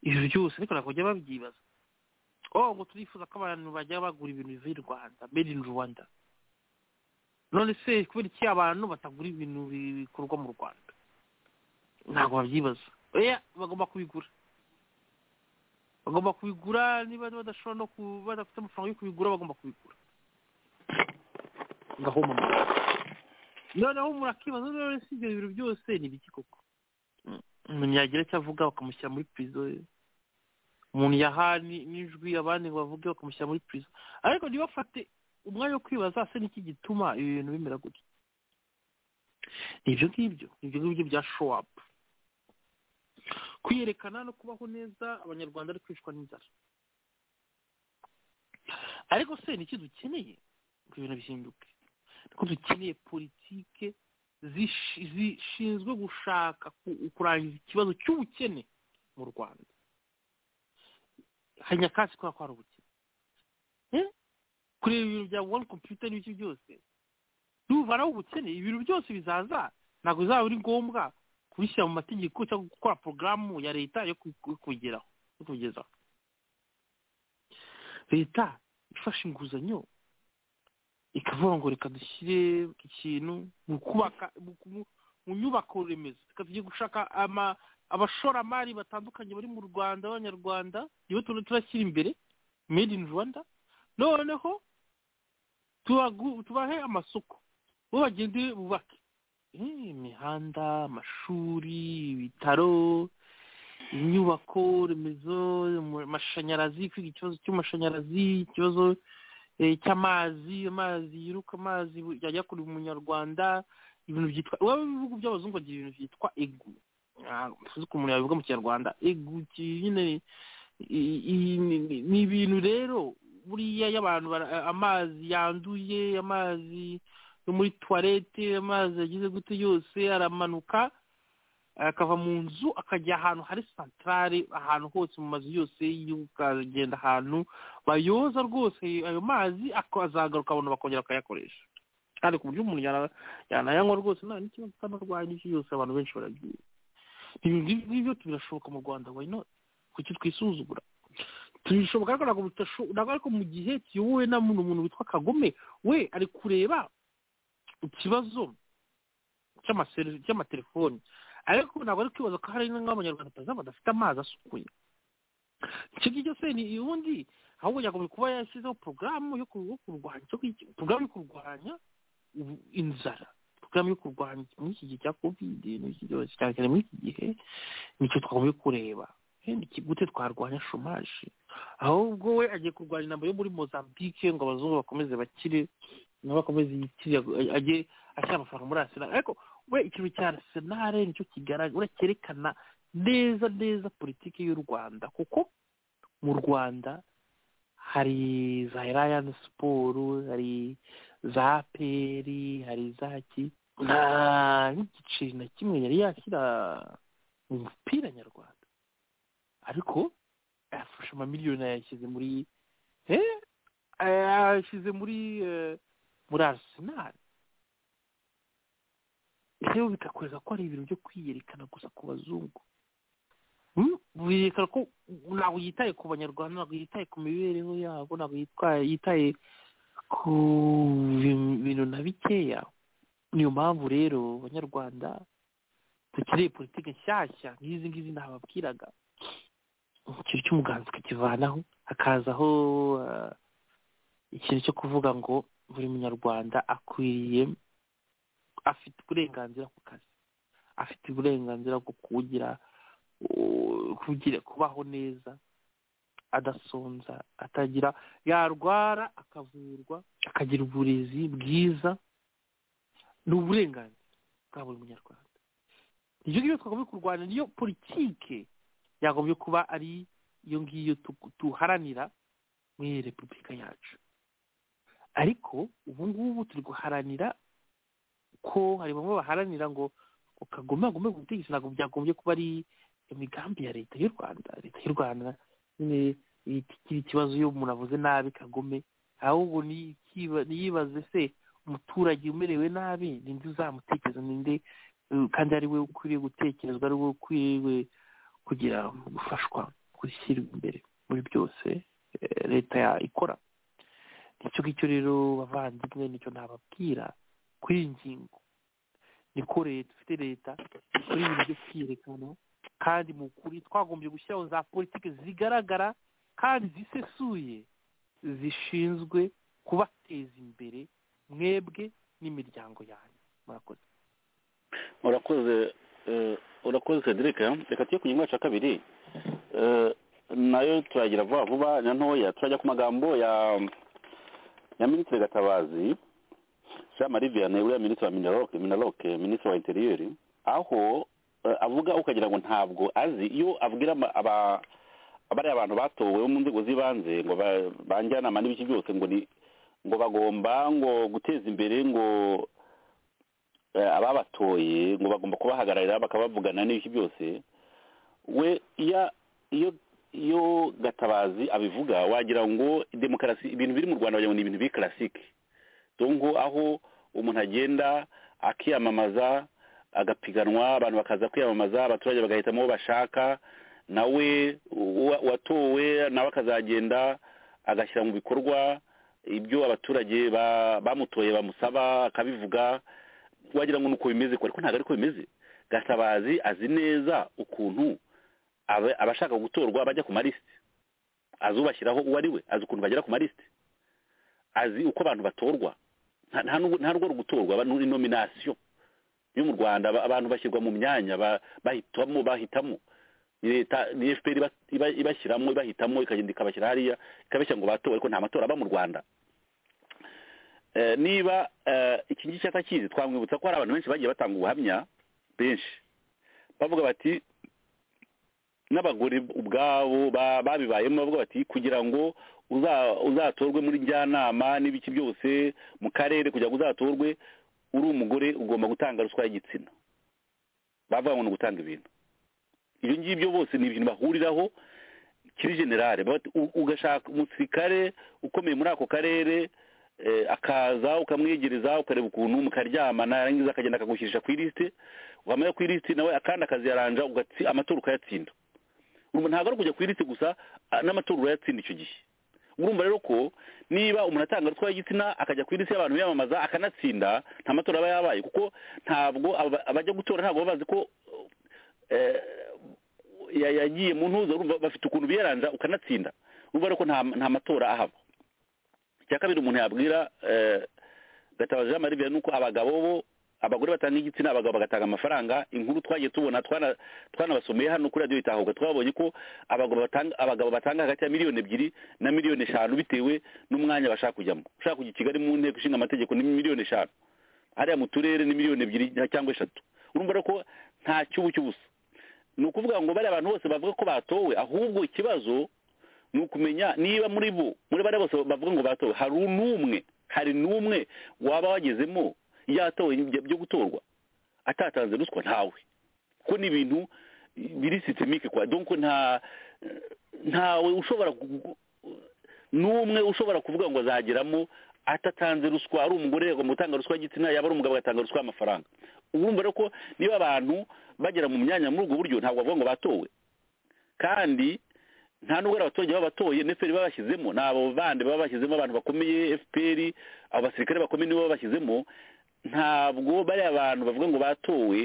ibyo byose ariko ntabwo bajya babyibaza oh ngo turifuza ko abantu bajya bagura ibintu bivuye i rwanda made in rwanda none se kubera iki abantu batagura ibintu bi- bikorwa mu rwanda ntabwo babyibaza oya bagomba kubigura bagomba kubigura niba badashobora no ku badafite amafaranga yo kubigura bagomba kubigura ngahoma noneho umuntu akibaza none se ibyo bintu byose ni ibiki koko umuntu yagira icyo avuga bakamushyira muri pirizo umuntu yaha ni- n'ijwi abandi ngo bavuge bakamushyira muri pirizo ariko ntibafate umwanya wo kwibaza se niki gituma ibi bintu bimera gutya ni ibyo ngibyo ni ibyo ngibyo bya showapu kwiyerekana no kubaho neza abanyarwanda ari kwicwa n'inzara ariko se niki dukeneye ngo ibintu bihinduke ko dukeneye politike zishi- zishinzwe gushaka ku- kurangiza ikibazo cy'ubukene mu rwanda hari nyakatsi kubera ko hari ubukene Eh? kureba ibintu bya wani kompiyuta n'ibiki byose nuvanaho ubukene ibintu byose bizaza ntabwo bizaba ari ngombwa kubishyira mu mategeko cyangwa gukora porogaramu ya leta yo kugeraho yo kugezaho leta ifashe inguzanyo ikavuga ngo reka dushyire ikintu mu kubaka mu ku- mu nyubako remezo reka tujye gushaka ama- abashoramari batandukanye bari mu rwanda b'abanyarwanda nibo turimo turashyira imbere made in rwanda noneho tubagu- tubahe amasoko bo bagende bubake Eh, imihanda amashuri ibitaro inyubako remezo mu- amashanyarazi kwiga ikibazo cy'amashanyarazi ikibazo eh, cy'amazi amazi yiruka amazi bu- yajya kuri umunyarwanda ibintu byitwa iwabo mu bihugu by'abazungu bagira ibintu byitwa egu tuzi ko umuntu yabivuga mu kinyarwanda egu ki- nyine i- i- ni- ni ibintu rero buriya iyo abantu bara- amazi yanduye amazi yo muri tuwarete amazi yagize gute yose aramanuka akava mu nzu akajya ahantu hari santarare ahantu hose mu mazu yose y'igihugu akagenda ahantu bayoza rwose ayo mazi akazagaruka abantu bakongera bakayakoresha kandi ku buryo umuntu yana- yanayanywa rwose nta n'ikibazo kandi arwaye n'icyo yose abantu benshi baragiye ibi ngibi ngibyo birashoboka mu rwanda why not kuki twisuzugura tubishoboka ariko ntabwo bitashoboka ntabwo ariko mu gihe kiyobowe na muno muntu witwa kagome we ari kureba ikibazo cy'amaseri- cy'amatelefoni ariko ntabwo ari kwibaza ko hari n'abanyarwanda batazaba badafite amazi asukuye icyo ngicyo se ni ubundi ahubwo yagombye kuba yashyizeho porogaramu yo ku- yo kurwanya icyo ngicyo porogaramu yo kurwanya ubu- inzara porogaramu yo kurwanya muri iki gihe cya kovide n'iki cyose cyane cyane muri iki gihe nicyo twagomba kureba Wenda iki- gute twarwanya shomaje ahubwo we agiye kurwanya intambara yo muri mozambique ngo abazungu bakomeze bakire nabo bakomeze yikire ajye ashyira amafaranga muri arsenal ariko we ikintu cya arsenal nicyo kigaragara urabona cyerekana neza neza politiki y'u rwanda kuko mu rwanda hari za rayani siporo hari za aperi hari za ki nta n'igiceri na kimwe yari yashyira mu mupira nyarwanda ariko yafashe amamiliyoni yayashyize muri eh, yayashyize muri eh, muri arsenal rero bikakwereka ko ari ibintu byo kwiyerekana gusa ku bazungu Hmm? biyerekana ko ntabwo yitaye ku banyarwanda ntabwo yitaye ku mibereho yabo ntabwo yitwaye yitaye ku bi- bintu na bikeya niyo mpamvu rero abanyarwanda dukeneye politiki nshyashya nk'izi ngizi ntababwiraga ikintu cy'umuganza ukakivanaho hakazaho eh, ikintu cyo kuvuga ngo buri munyarwanda akwiriye afite uburenganzira ku kazi afite uburenganzira bwo kugira u- kugira kubaho neza adasonza atagira yarwara akavurwa akagira uburezi bwiza ni uburenganzira bwa buri munyarwanda ibyo ngibyo twagomba kurwanya niyo politike yagombye kuba ari iyo ngiyo tu- tuharanira muri iyi repubulika yacu ariko ubu ngubu turi guharanira ko hari bamwe baharanira ngo ngo kagome agome ku butegetsi ntabwo byagombye kuba ari imigambi ya leta y'u rwanda leta y'u rwanda nyine itikira ikibazo iyo umuntu avuze nabi kagome ahubwo ni- kiba- niyibaze se umuturage umerewe nabi ni nde uzamutekereza ni nde eh, kandi ari we ukwiriye gutekerezwa ari we ukwiriye kugira gufashwa gushyirwa imbere muri byose eh, leta ya- ikora icyo ngicyo rero bavandimwe nicyo nababwira kuri iyi ngingo niko leta ifite leta kuri ibi byo kwiyerekana kandi mu kuri twagombye gushyiraho za politiki zigaragara kandi zisesuye zishinzwe kubateza imbere mwebwe n'imiryango yanyu murakoze urakoze eh, urakoze cedric eh? reka tujye ku ngingo yacu ya kabiri Eh, nayo turagira vuba vuba na ntoya turajya ku magambo ya ya minisitiri gatabazi jean marie vianney uriya minisitiri wa minaloke minaloke minisitiri wa interiyeri aho eh, avuga ukagira ngo ntabwo azi iyo abwira ama- aba abariya abantu batowe bo mu nzego z'ibanze ngo ba- banjyanama n'ibiki byose ngo ni ngo bagomba ngo guteza imbere ngo eh, ababatoye ngo bagomba kubahagararira bakabavugana n'ibiki byose we iyo iyo iyo gatabazi abivuga wagira ngo demokarasi ibintu biri mu rwanda wagira ngo ni ibintu biri karasike donko aho umuntu agenda akiyamamaza agapiganwa abantu bakaza kwiyamamaza abaturage bagahitamo uwo bashaka nawe uwa- uwatowe nawe akazagenda agashyira mu bikorwa ibyo abaturage ba- bamutoye bamusaba akabivuga wagira ngo nuko bimeze ko ariko ntabwo ariko bimeze gatabazi azi neza ukuntu aba- abashaka gutorwa bajya ku malisite azi ubashyiraho uwo ari we azi ukuntu bagera ku malisite azi uko abantu batorwa nta- nta n'ubu- nta rwo gutorwa aba ni nominasiyo yo mu rwanda aba- abantu bashyirwa mu myanya ba- bahitamo bahitamo Ni leta ni fpr iba- iba- ibashyiramo ibahitamo ikagenda ikabashyira hariya ikabashyira ngo batowe ariko nta matora aba mu rwanda Eh, niba eh, iki ngiki atakizi twamwibutsa ko hari abantu benshi bagiye batanga ubuhamya benshi bavuga bati n'abagore ubwabo ba- babibayemo bavuga bati kugira ngo uza- uzatorwe muri njyanama n'ibiki byose mu karere kugira ngo uzatorwe uri umugore ugomba gutanga ruswa y'igitsina bavuga ngo ni ugutanga ibintu ibyo ngibyo bose ni ibintu bahuriraho kiri generale ugashaka umusirikare ukomeye muri ako karere eh, akaza ukamwegereza ukareba ukuntu mukaryamana yarangiza akagenda akagushyirisha ku ilisite wamenya ku ilisite nawe akandi akaziyaranja ugatsi- amatora ukayatsinda urumva ntabwo ari ukujya ku ilisite gusa a- n'amatora urayatsinda icyo gihe urumva rero ko niba umuntu atanga ruswa y'igitsina akajya ku ilisite y'abantu biyamamaza akanatsinda nta matora aba yabaye kuko ntabwo aba- abajya gutora ntabwo baba bazi ko eh, ya- yagiye mu ntuza urumva bafite ukuntu biyaranja ukanatsinda urumva rero ko nta nta matora ahaba icya kabiri umuntu yabwira eh, gatabazi jean marie vianney ni uko abagabo bo abagore batanga igitsina abagabo bagatanga amafaranga inkuru twagiye tubona twana- twanabasomeye hano kuri radiyo itahuka twabonye ko abagabo batanga abagabo batanga hagati ya miliyoni ebyiri na miliyoni eshanu bitewe n'umwanya bashaka kujyamo ushaka kujya i kigali mu nteko ishinga amategeko ni miliyoni eshanu hariya mu turere ni miliyoni ebyiri cyangwa eshatu urumva rero ko nta cyubu cy'ubusa ni ukuvuga ngo bariya abantu bose bavuga ko batowe ahubwo ikibazo ni ukumenya niba muri bo muri bariya bose bavuga ngo batowe hari n'umwe hari n'umwe waba wagezemo yatowe ibyo- byo gutorwa atatanze ruswa ntawe kuko ni ibintu biri systemique kwa donc nta ntawe ushobora gu- n'umwe ushobora kuvuga ngo azageramo atatanze ruswa ari umugore agomba gutanga ruswa y'igitsina yaba ari umugabo agatanga ruswa y'amafaranga urumva rero ko niba abantu bagera mu myanya muri ubwo buryo ntabwo bavuga ngo batowe kandi nta nubwo ari abaturage baba batoye neferi baba bashyizemo ni abo bandi baba bashyizemo abantu bakomeye fpr abo basirikare bakomeye nibo baba bashyizemo ntabwo bariya abantu bavuga ngo batowe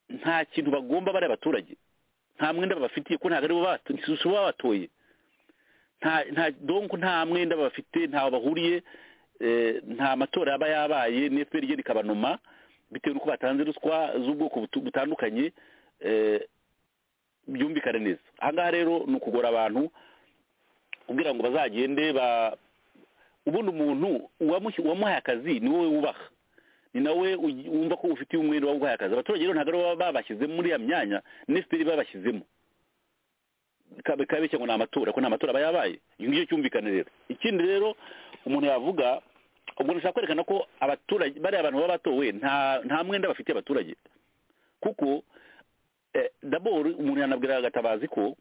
nta kintu bagomba bariya baturage nta mwenda babafitiye ko ntabwo aribo bato- si bo baba batoye nta nta donc nta mwenda bafite ntaho bahuriye eh, nta matora yaba yabaye n'efuperi ryo rikabanoma bitewe n'uko batanze ruswa z'ubwoko butu- butandukanye eh, byumvikane neza aha ngaha rero ni ukugora abantu kugira ngo bazagende ba ubundi umuntu uwamushyi- uwamuhaye akazi ni wowe wubaha ni nawe ugi- wumva ko ufitiye umwenda wawuhaye akazi abaturage rero ntabwo ari bo baba babashyizemo muri ya myanya n'efuperi babashyizemo kabe kabe cyangwa ni amatora ko nta matora aba yabaye icyo ngicyo cyumvikane rero ikindi rero umuntu yavuga umuntu ashaka kwerekana ko abaturage bariya abantu baba batowe nta nta mwenda bafitiye abaturage kuko eh, daboro umuntu yanabwira agatabazi ko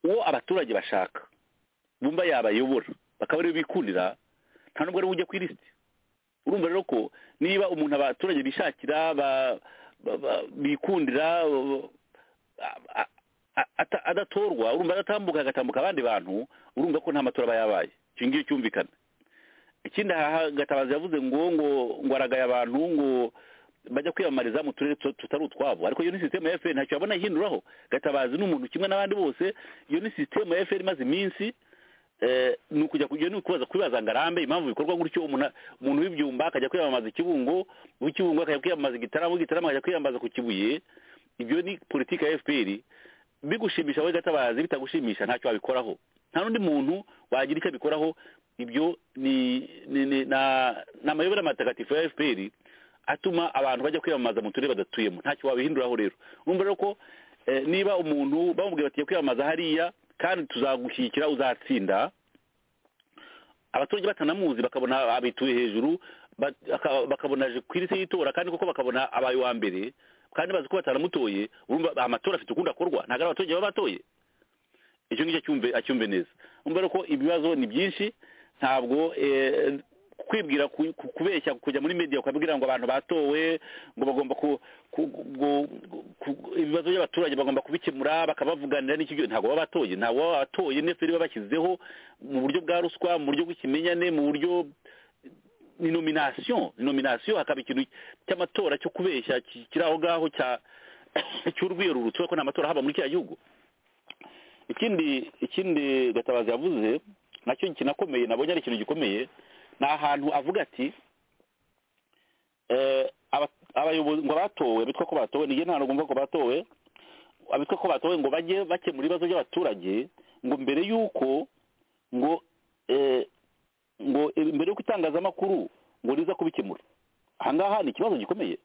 uwo abaturage bashaka bumva yabayobora bakaba aribo bikundira nta nubwo ariwe ujya ku ilisiti urumva rero ko niba umuntu abaturage bishakira ba- ba- ba- bikundira a- a- a- ata- adatorwa urumva adatambuka agatambuka abandi bantu urumva ko nta matora aba yabaye icyo ngicyo cyumvikana ikindi aha gatabazi yavuze ngo ngo ngo aragaye abantu ngo bajya kwiyamamariza mu turere tu- tutari utwabo ariko iyo ni sisiteme ya fpr ntacyo yabona yihinduraho gatabazi ni umuntu kimwe n'abandi bose iyo ni sisiteme ya fpr imaze iminsi eh, ni ukujya kujya ni ukubaza kwibaza ngo arambe impamvu bikorwa gutyo umuntu umuntu w'ibyumba akajya kwiyamamaza ikibungo uw'ikibungo akajya kwiyamamaza igitaramo igitaramo akajya kwiyamamaza ku kibuye ibyo ni politiki ya fpr bigushimisha wowe gatabazi bitagushimisha ntacyo wabikoraho nta n'undi muntu wagira icyo abikoraho ibyo ni ni ni- na- ni amayobera matagatifu ya fpr atuma abantu bajya kwiyamamaza mu turere badatuyemo ntacyo wabihinduraho rero urumva rero ko eh, niba umuntu bamubwiye bati kwiyamamaza hariya kandi tuzagushyigikira uzatsinda abaturage batanamuzi bakabona abituye hejuru ba- aka- bakabona aje ku ilisiti y'itora kandi koko bakabona abaye uwa mbere kandi bazi ko batanamutoye urumva amatora afite ukundi akorwa ntabwo ari abaturage baba batoye icyo ngicyo acyumve acyumve neza urumva rero ko ibibazo ni byinshi ntabwo eh, kwibwira ku- ku- kubeshya kujya muri media ukabwira ngo abantu batowe ngo bagomba ku, ku, gu- gu- ku- ibibazo by'abaturage bagomba kubikemura bakabavuganira n'icyo gihe ntabwo baba batoye ntabwo baba batoye neferi baba bashyizeho mu buryo bwa ruswa mu buryo bw'ikimenyane mu buryo ni nomination ni nomination hakaba ikintu cy'amatora cyo kubeshya ki- kiri aho ngaho cya cy'urwirurutso ko nta matora haba muri kiriya gihugu ikindi ikindi gatabazi yavuze nacyo kinakomeye nabonye ari ikintu gikomeye ni ahantu avuga ati eh, aba- abayobozi ngo batowe bitwa ko batowe nige nta nagomba ko batowe abitwa ko batowe ngo bajye bakemura ibibazo by'abaturage ngo mbere y'uko ngo eh, ngo eh, mbere y'uko itangazamakuru ngo riza kubikemura aha ngaha ni ikibazo gikomeye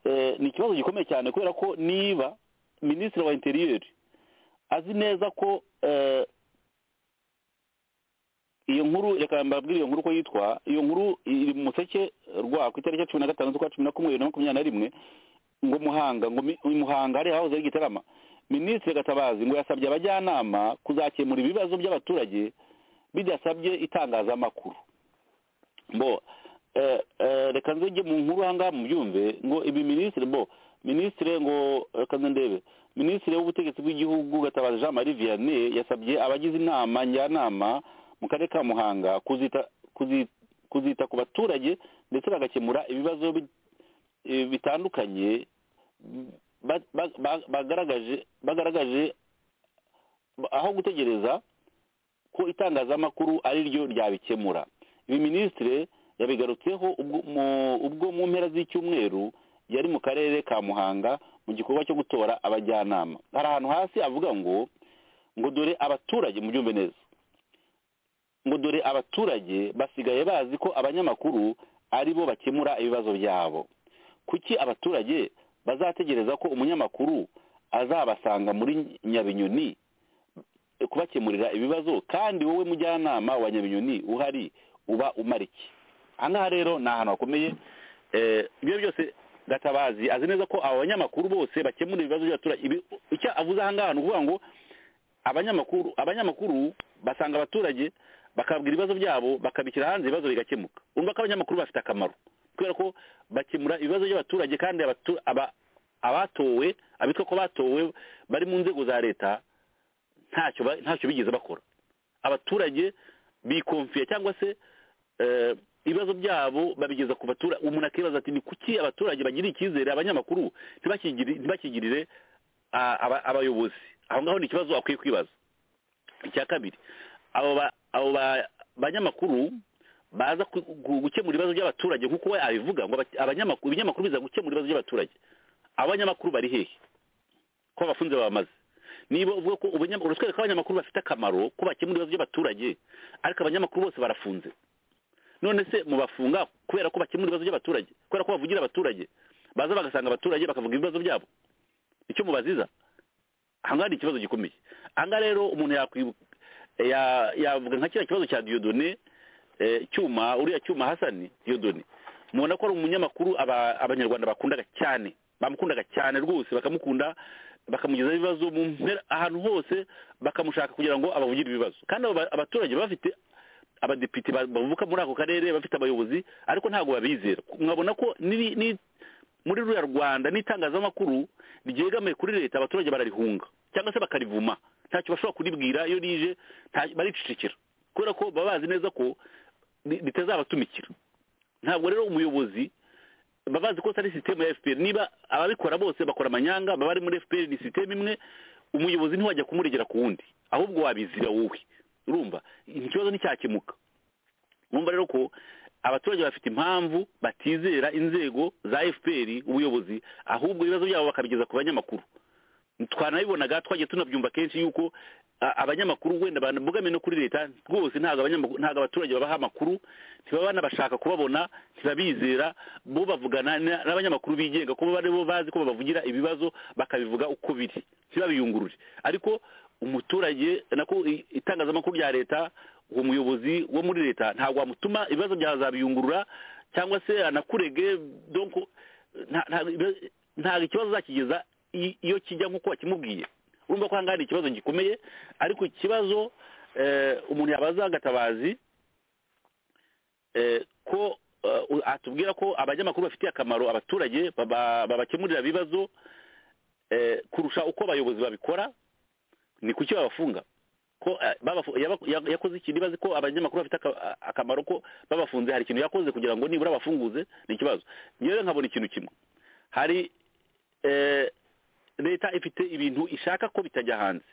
Eh, ni ikibazo gikomeye cyane kubera ko niba minisitiri wa interiyeri azi neza ko eh, iyo nkuru reka mbabwire iyo nkuru uko yitwa iyo nkuru iri mu museke rwa ku itariki ya cumi na gatanu z'ukwa cumi na kumwe bibiri na makumyabiri na rimwe ngo muhanga ngo mi- i muhanga hariya hahoze ari igitarama minisitiri gatabazi ngo yasabye abajyanama kuzakemura ibibazo by'abaturage bidasabye itangazamakuru bo eh, eh, reka nzege mu nkuru ahangaha mubyumve ngo ibi minisitiri bo minisitiri ngo reka nze ndebe minisitiri w'ubutegetsi bw'igihugu gatabazi jean marie vianney yasabye abagize inama njyanama mu karere ka muhanga kuzita kuzi- kuzita ku baturage ndetse bagakemura ibibazo bi- eh, bitandukanye ba- ba- ba- bagaragaje bagaragaje aho gutegereza ko itangazamakuru ari ryo ryabikemura ibi minisitire yabigarutseho ubwo mu- ubwo mu mpera z'icyumweru yari mu karere ka muhanga mu gikorwa cyo gutora abajyanama hari ahantu hasi avuga ngo ngo dore abaturage mubyumve neza ngo dore abaturage basigaye bazi ko abanyamakuru ari bo bakemura ibibazo byabo kuki abaturage bazategereza ko umunyamakuru azabasanga muri nyabinyoni kubakemurira ibibazo kandi wowe mujyanama wa nyabinyoni uhari uba umara iki aha ngaha rero ni ahantu hakomeye Eh, ibyo byose gatabazi azi neza ko aba banyamakuru bose bakemura ibibazo by'abaturage Ibi- icyo avuze aha ngaha ni ukuvuga ngo abanyamakuru abanyamakuru basanga abaturage bakabwira ibibazo byabo bakabishyira hanze ibibazo bigakemuka urumva ko abanyamakuru bafite akamaro kubera ko bakemura ibibazo by'abaturage kandi abatu- aba- abatowe abitwa ko batowe bari mu nzego za leta ntacyo ba- ntacyo bigeze bakora abaturage bikonfiye cyangwa se eh, ibibazo byabo babigeza ku baturage umuntu akibaza ati ni kuki abaturage bagira icyizere abanyamakuru ntibakigiri- ntibakigirire a- aba- abayobozi aho ngaho ni ikibazo akwiye kwibaza icya kabiri abo ba- abo ba- banyamakuru baza ku- ku- gukemura ibibazo by'abaturage nk'uko we abivuga ngo aba- abanyamakuru ibinyamakuru biza gukemura ibibazo by'abaturage abo banyamakuru bari hehe ko abafunze babamaze niba uvuga ko ubunyamakuru uratwereka ko abanyamakuru bafite akamaro ko bakemura ibibazo by'abaturage ariko abanyamakuru bose barafunze none se mubafunga kubera ko bakemura ibibazo by'abaturage kubera ko bavugira abaturage baza bagasanga abaturage bakavuga ibibazo byabo icyo mubaziza ahangaha ni ikibazo gikomeye ahangaha rero umuntu yakwi- ya- yavuga nka kiriya kibazo cya diyodone eh, cyuma uriya cyuma hasani diyodone mubona ko ari umunyamakuru aba- abanyarwanda bakundaga cyane bamukundaga cyane rwose bakamukunda bakamugezaho ibibazo mu mpera ahantu hose bakamushaka kugira ngo abavugire ibibazo kandi abo ba- abaturage baba bafite abadepite ba- bavuka muri ako karere bafite abayobozi ariko ntabwo babizera mwabona ko niri- ni- muri ruriya rwanda n'itangazamakuru ryegamiye kuri leta abaturage bararihunga cyangwa se bakarivuma ntacyo bashobora kuribwira iyo rije nta- baricecekera kubera ko baba bazi neza ko ri- ritazabatumikira ntabwo rero umuyobozi baba bazi ko atari sisiteme ya fpr niba ababikora bose bakora amanyanga baba bari muri fpr ni sisiteme imwe umuyobozi ntiwajya kumuregera ku wundi ahubwo wabizira wowe urumva ikibazo nticyakemuka urumva rero ko abaturage bafite impamvu batizera inzego za fpr ubuyobozi ahubwo ibibazo byabo bakabigeza ku banyamakuru twanabibonaga twagiye tunabyumva kenshi yuko a- abanyamakuru wenda banabogamiye no kuri leta rwose ntabwo abanyamakuru ntabwo abaturage babaha amakuru ntibaba banabashaka kubabona ntibabizera bo bavugana na- n'abanyamakuru bigenga kuba bari bo bazi ko babavugira ibibazo bakabivuga uko biri ntibabiyungurure ariko umuturage nako i- itangazamakuru rya leta uwo muyobozi wo muri leta ntabwo wamutuma ibibazo byazabiyungurura cyangwa se anakurege donc nta- nta- ntabwo ikibazo uzakigeza i- iyo kijya nk'uko wakimubwiye urumva ko ahangaha ni ikibazo gikomeye ariko ikibazo eh, umuntu yabaza agatabazi eh, ko eh, atubwira ko abanyamakuru bafitiye akamaro abaturage baba- babakemurira ibibazo eh, kurusha uko abayobozi babikora ni kuki babafunga ko eh, babafu- yaba- ya- yakoze ikintu ibaze ko abanyamakuru bafite aka- akamaro ko babafunze hari ikintu yakoze kugira ngo nibura bafunguze ni ikibazo ngewe nkabona ikintu kimwe hari eh, leta ifite ibintu ishaka ko bitajya hanze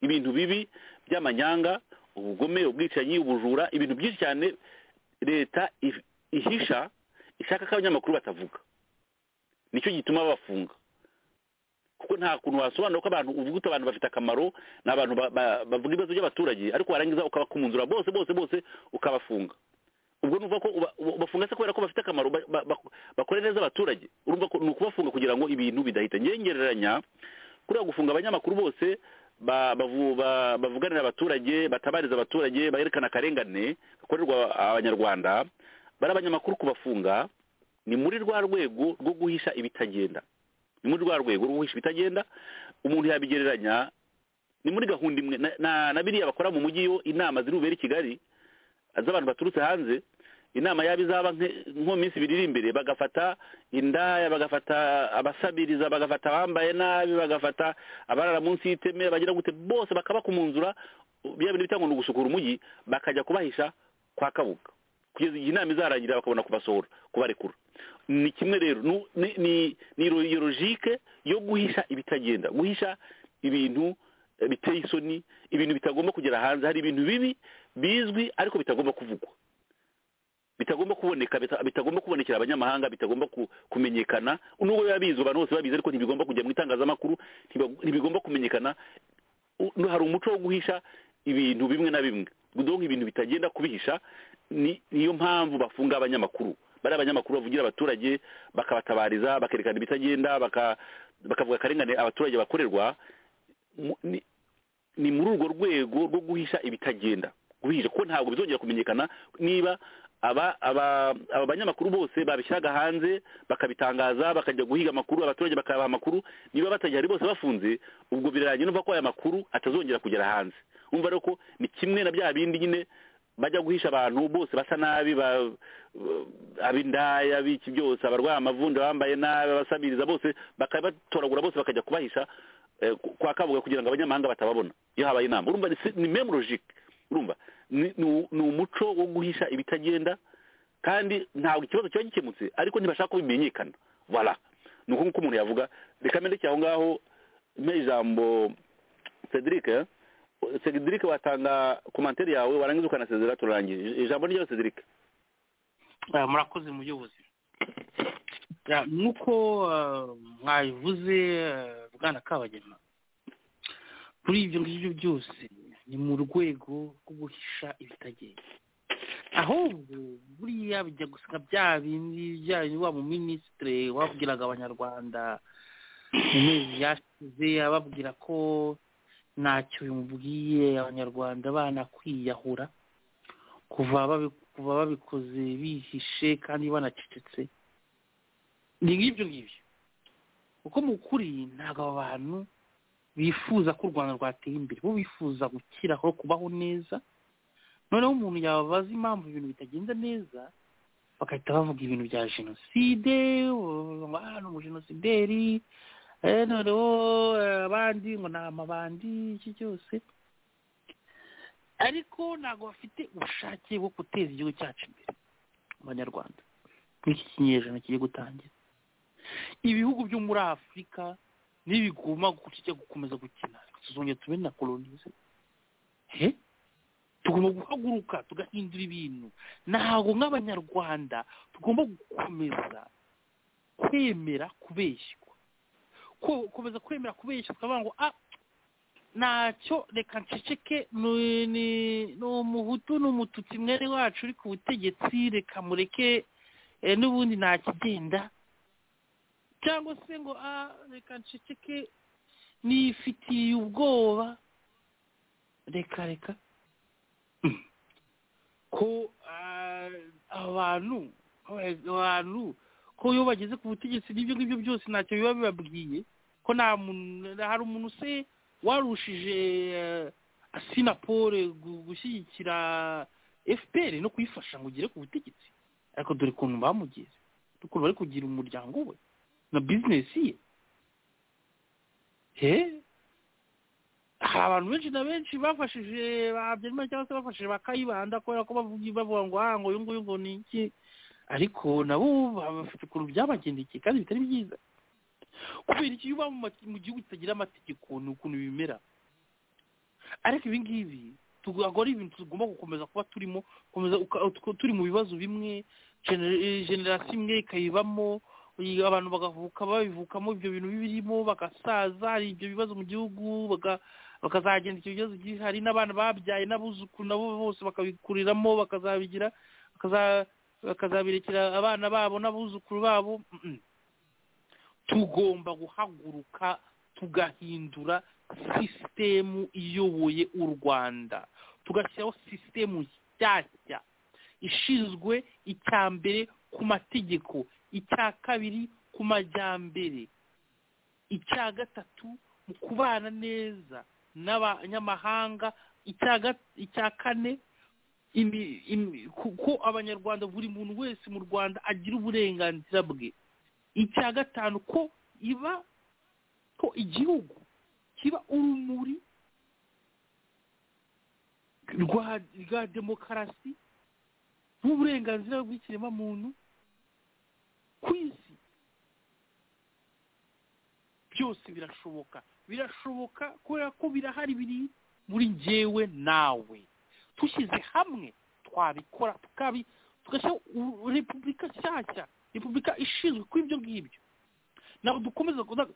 ibintu bibi by'amanyanga ubugome ubwicanyi ubujura ibintu byinshi cyane leta if- ihisha ishaka ko abanyamakuru batavuga nicyo gituma babafunga kuko nta kuntu wasobanura ko abantu uvuga uti abantu bafite akamaro ni abantu ba- ba- bavuga ibibazo by'abaturage ariko warangiza ukabakumuzura bose bose bose ukabafunga ubwo nuva ko uba- uba- ubafunga se kubera ko bafite akamaro ba- ba- ba- bakora neza abaturage urumva ko ni ukubafunga kugira ngo ibintu bidahita ngengereranya kuriya gufunga abanyamakuru bose ba- bavu- ba- bavuganira abaturage batabariza abaturage baherekana akarengane gakorerwa abanyarwanda bari abanyamakuru kubafunga ni muri rwa rwego rwo guhisha ibitagenda ni muri rwa rwego rwo guhisha ibitagenda umuntu yabigereranya ni muri gahunda imwe na- na na biriya bakora mu mujyi iyo inama ziri bubere i kigali z'abantu baturutse hanze inama yaba izaba nke- nko mu minsi ibiri iri imbere bagafata indaya bagafata abasabiriza bagafata abambaye nabi bagafata abarara munsi y'iteme bagira gute bose bakabakumunzura bya bintu bitangwa ni ugusukura umujyi bakajya kubahisha kwa kabuga kugeza igihe inama izarangira bakabona kubasohora kubarekura ni kimwe rero nu- ni ni ni ro- iyo logike yo guhisha ibitagenda guhisha ibintu eh, biteye isoni ibintu bitagomba kugera hanze hari ibintu bibi bizwi ariko bitagomba kuvugwa bitagomba kuboneka bita- bitagomba kubonekera abanyamahanga bitagomba ku- kumenyekana nubwo biba bizwi abantu bose babizi ariko ntibigomba kujya mu itangazamakuru ntiba- ntibigomba kumenyekana U- nu- hari umuco wo guhisha ibintu bimwe na bimwe donc ibintu bitagenda kubihisha ni niyo mpamvu bafunga abanyamakuru bari abanyamakuru bavugira abaturage bakabatabariza bakerekana ibitagenda baka- bakavuga akarengane abaturage bakorerwa Mu- ni- ni muri urwo rwego rwo guhisha ibitagenda guhisha kuko ntabwo bizongera kumenyekana niba aba aba aba banyamakuru bose babishyiraga hanze bakabitangaza bakajya guhiga amakuru abaturage bakabaha amakuru niba batagihari bose bafunze ubwo biraranye numva ko aya makuru atazongera kugera hanze umva rero ko ni kimwe na bya bindi nyine bajya guhisha abantu bose basa nabi ba- ab'indaya biki byose abarwaye amavunja bambaye nabi abasabiriza bose bakabatoragura bose bakajya kubahisha eh, ku- kwa kabuga kugira ngo abanyamahanga batababona iyo habaye inama urumva ni si- ni meme logique urumva ni ni- ni umuco wo guhisha ibitagenda kandi ntabwo ikibazo kiba gikemutse ariko ntibashaka ko bimenyekana voilà ni uko nguko umuntu yavuga reka mbere aho ngaho mpe ijambo cedric eh? cedric watanga komantere yawe warangiza ukanasezera turarangije ijambo ni ryawe cedric Eh, murakoze muyobozi Ya, nk'uko eh, mwabivuze eh, bwana kabagema kuri ibyo ngibyo byose ni mu rwego rwo guhisha ibitagenda ahubwo buriya bijya gusa nka bya bindi bya bindi wa muminisitire wabwiraga abanyarwanda mu mezi yashize ababwira ko ntacyo bimubwiye abanyarwanda banakwiyahura kuva babi- kuva babikoze bihishe kandi banacecetse ni nk'ibyo ngibyo kuko mu kuri ntabwo aba bantu bifuza ko u rwanda rwateye imbere bo bifuza gukiraho kubaho neza noneho umuntu yababaza impamvu ibintu bitagenda neza bagahita bavuga ibintu bya jenoside ngo "Ah, ni umujenosideri eh, noneho eh, abandi ngo ni amabandi iki cyose ariko ntabwo bafite ubushake bwo guteza igihugu cyacu imbere abanyarwanda muri iki kinyejana kigiye gutangira ibihugu byo muri afurika nibiguma kijya gukomeza gukina tuzongera tube na kolonize he tugomba guhaguruka tugahindura ibintu ntabwo nk'abanyarwanda tugomba gukomeza kwemera kubeshywa Ko- gukomeza kwemera kubeshya tukavuga ngo ah ntacyo reka nceceke ni ni- ni umuhutu ni umututsi mwere wacu uri ku butegetsi reka mureke eh, n'ubundi nta kigenda cyangwa se ngo ah reka nceceke nifitiye ubwoba reka reka Mm. ko ah, abantu abantu ko iyo bageze ku butegetsi n'ibyo ngibyo byose ntacyo biba bibabwiye ko nta muntu hari umuntu se warushije eh, asinapole gu- gushyigikira fpr no kuyifasha ngo ugere ku butegetsi ariko dore ukuntu bamugeze dore ukuntu bari kugira umuryango we na bizinesi ye he hari abantu benshi na benshi bafashije ba habyarimana cyangwa se bafashije bakayibanda kubera ko bavuga bavuga ngo ah ngo uyu nguyu ngo ni iki ariko nabo baba bafite ukuntu byabagendekeye kandi bitari byiza kubera iki iyo uba mu ma- mu gihugu kitagira amategeko ni ukuntu bimera ariko ibi ngibi ntabwo ari ibintu tugomba gukomeza kuba turimo gukomeza uka- tuko- turi mu bibazo bimwe gener- eh, generasiyo imwe ikayibamo iyi- abantu bagavuka babivukamo ibyo bintu birimo bagasaza hari ibyo bibazo mu gihugu baga- bakazagenda icyo bibazo gihe hari n'abana babyaye n'abuzukuru nabo bose bakabikuriramo bakazabigira bakaza- bakazabirekera abana babo n'abuzukuru babo mm, mm. tugomba guhaguruka tugahindura sisitemu iyoboye u rwanda tugashyiraho sisitemu nshyashya ishinzwe icya mbere ku mategeko icya kabiri ku majyambere icya gatatu mu kubana neza n'abanyamahanga icya ga- icya kane imi- imi- ku- ko abanyarwanda buri muntu wese mu rwanda agira uburenganzira bwe icya gatanu ko iba ko igihugu kiba urumuri rwa rwa demokarasi n'uburenganzira bw'ikiremwamuntu ku isi byose birashoboka birashoboka kubera ko birahari biri muri njyewe nawe dushyize hamwe twabikora tukabi tugashyiraho u- repubulika nshyashya repubulika ishinzwe kuri ibyo ngibyo ntabwo dukomeza kuza-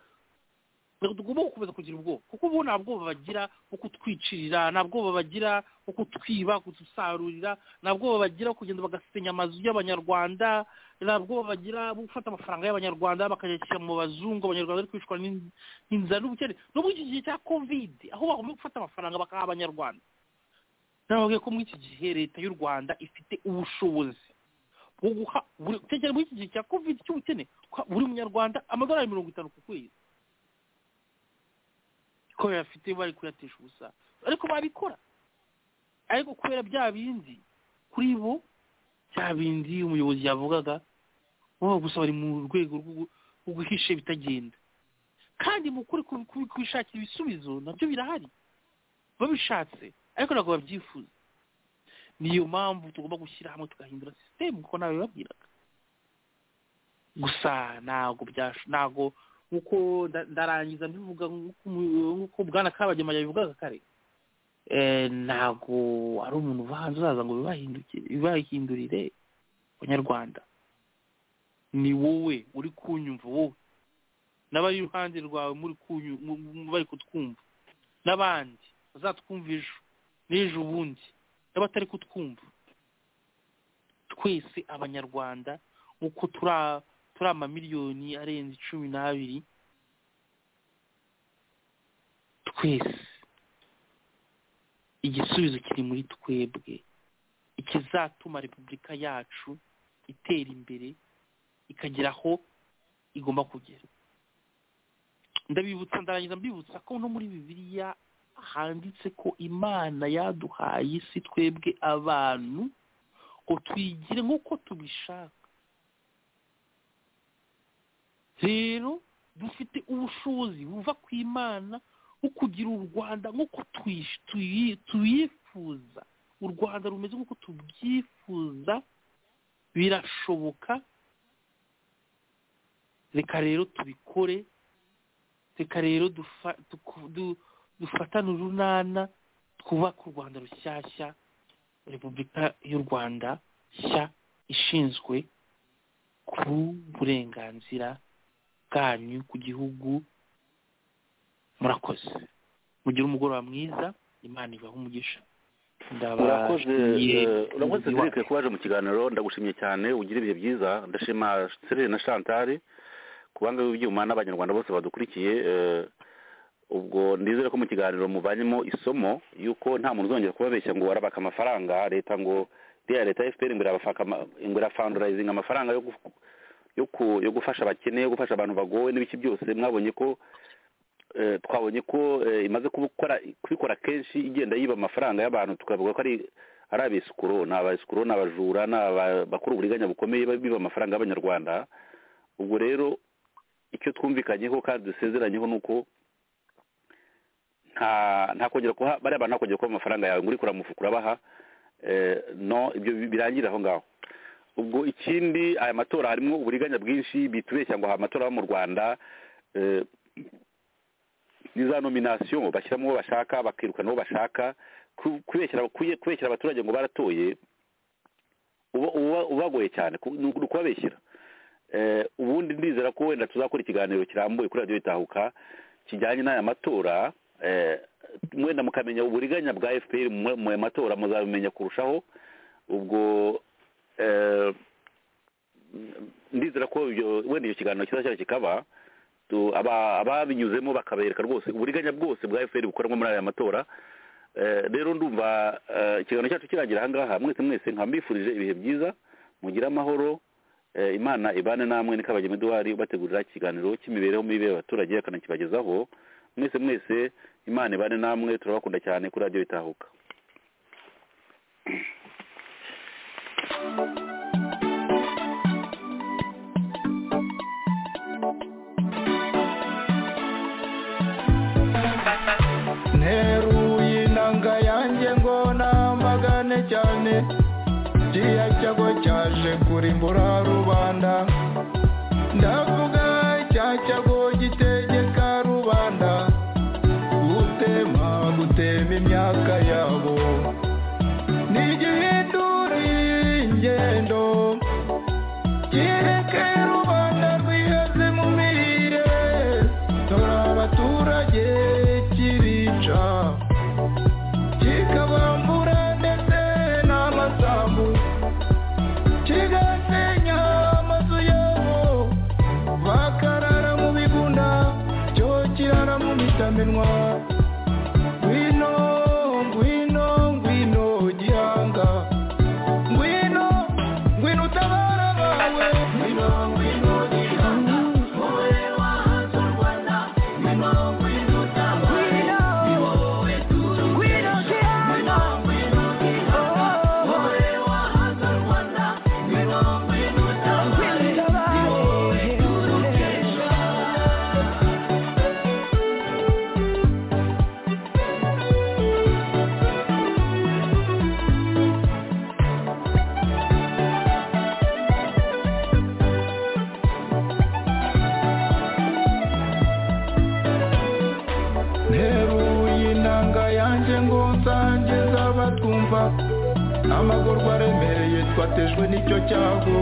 ntabwo tugomba gukomeza kugira ubwoba kuko bo nta bwoba bagira bwo kutwicirira nta bwoba bagira bwo kutwiba kudusarurira nta bwoba bagira bwo kugenda bagasenya amazu y'abanyarwanda nta bwoba bagira bwo gufata amafaranga y'abanyarwanda bakayashyira mu bazungu abanyarwanda bari kwicwa n'in- n'inzara n'ubukene no muri iki gihe cya kovide aho bagomba gufata amafaranga bakaha abanyarwanda nababwiye ko muri iki gihe leta y'u rwanda ifite ubushobozi bwo guha buri tekera muri iki gihe cya kovide cy'ubukene guha buri munyarwanda amadolari mirongo itanu ku kwezi ko bayafite bari kuyatisha ubusa ariko babikora ariko kubera bya bindi kuri bo bya bindi umuyobozi yavugaga bo gusa bari mu rwego rwo- rwo guhisha ibitagenda kandi mu kuri ku- ku- kubishakira ibisubizo nabyo birahari babishatse ariko ntabwo babyifuza niyo mpamvu tugomba gushyira hamwe tugahindura sisitemu kuko nawe babwiraga gusa ntabwo byasho ntabwo nk'uko nda- ndarangiza mbivuga nk'uko umu- nk'uko bwana kabagema yabivugaga kare Eh, ntabwo ari umuntu uva hanze uzaza ngo bibahindukire- bibahindurire abanyarwanda ni wowe uri kunyumva wowe n'abari iruhande rwawe muri kunyu- mu- mu- bari kutwumva n'abandi bazatwumva ejo n'ejo ubundi n'abatari kutwumva twese abanyarwanda nk'uko turi a- turi amamiliyoni arenze cumi n'abiri twese igisubizo kiri muri twebwe ikizatuma repubulika yacu itera imbere ikagera aho igomba kugera ndabibutsa ndarangiza mbibutsa ko no muri bibiliya handitse ko imana yaduhaye isi twebwe abantu ngo twigire nk'uko tubishaka rero dufite ubushobozi buva ku imana bwo kugira u rwanda nk'uko twish- tuyi- tuyifuza u rwanda rumeze nk'uko tubyifuza birashoboka reka rero tubikore reka rero dufa- duku- du- dufatane urunana twubake u rwanda rushyashya repubulika y'u rwanda nshya ishinzwe ku burenganzira bwanyu ku gihugu murakoze mugire umugoroba mwiza imana ibahe umugisha urakoze Ndabashimiye eh, urakoze umuyobozi zirike wacu. kuba waje mu kiganiro ndagushimiye cyane ugira ibihe byiza ndashima serire na shantari kubanga b'ibyuma n'abanyarwanda bose badukurikiye eh, ubwo ndizere ko mu kiganiro muvanyemo isomo yuko nta muntu uzongera kubabeshya ngo warabaka amafaranga leta ngo iriya leta fpr ngo irabafaka ama- ngo irafandurayizinga amafaranga yo gu- yo ku- yo gufasha abakene yo gufasha abantu bagowe n'ibiki byose mwabonye ko eh, twabonye ko eh, imaze kubikora kubikora kenshi igenda yiba amafaranga y'abantu tukavuga ko ari ari abesikuro ni abesikuro ni abajura ni abakora uburiganya bukomeye biba amafaranga y'abanyarwanda ubwo rero icyo twumvikanyeho kandi dusezeranyeho ni uko nta nta kongera kuha bariya bantu nta kongera kuba amafaranga yawe ngo urikura mu mufuka urabaha eh, no ibyo bi- birangirira aho ngaho ubwo ikindi aya matora harimo uburiganya bwinshi bitubeshya ngo aha amatora yo mu rwanda eh, ni za nominasiyo bashyiramo uwo bashaka bakirukana uwo bashaka ku- kubeshyira kuye- kubeshyira abaturage ngo baratoye uba- uba- ubagoye cyane ku- ni uku- ni ukubabeshyira Eh, ubundi ndizera ko wenda tuzakora ikiganiro kirambuye kuri radiyo itahuka kijyanye n'aya matora eh, mwenda mukamenya uburiganya bwa fpr mu mu aya matora muzabimenya kurushaho ubwo eh, ndizera ko ibyo- wenda icyo kiganiro kizashyira kikaba tu- aba- ababinyuzemo bakabereka rwose uburiganya bwose bwa efuperi bukorwa muri aya matora Eh, rero ndumva eh, ikiganiro cyacu kirangira ahangaha mwese mwese nkaba mbifurije ibihe byiza mugire amahoro Eh, imana ibane namwe ni kabagema eduwari ubategurira ikiganiro cy'imibereho mibi y'abaturage akanakibagezaho mwese mwese imana ibane namwe turabakunda cyane kuri radiyo itahuka nteruye inanga yanjye ngo namagane cyane kiriya cyago cyaje kurimbura rubanda ndavuga cya cyago gitegeka rubanda gutema gutema imyaka yabo ntigihinduriye ingendo kireke rubanda rwiheze mu mirire dore abaturage kirica kikabambura ndetse n'amasambu kigasenya amazu yabo bakarara mu bigunda cyo kirara mu mitamenwa ngwino ngwino ngwino gihanga ngwino ngwino utabara abawe ngwino ngwino gihanga wowe wahatse u rwanda ngwino ngwino utabare ni wowe tuzi ngwino gihanga ngwino gihanga wowe wahatse u rwanda ngwino ngwino utabare ni wowe turukesha nteruye inanga yanjye ngo nsangize abatwumva amagorwa aremereye twatejwe n'icyo cyago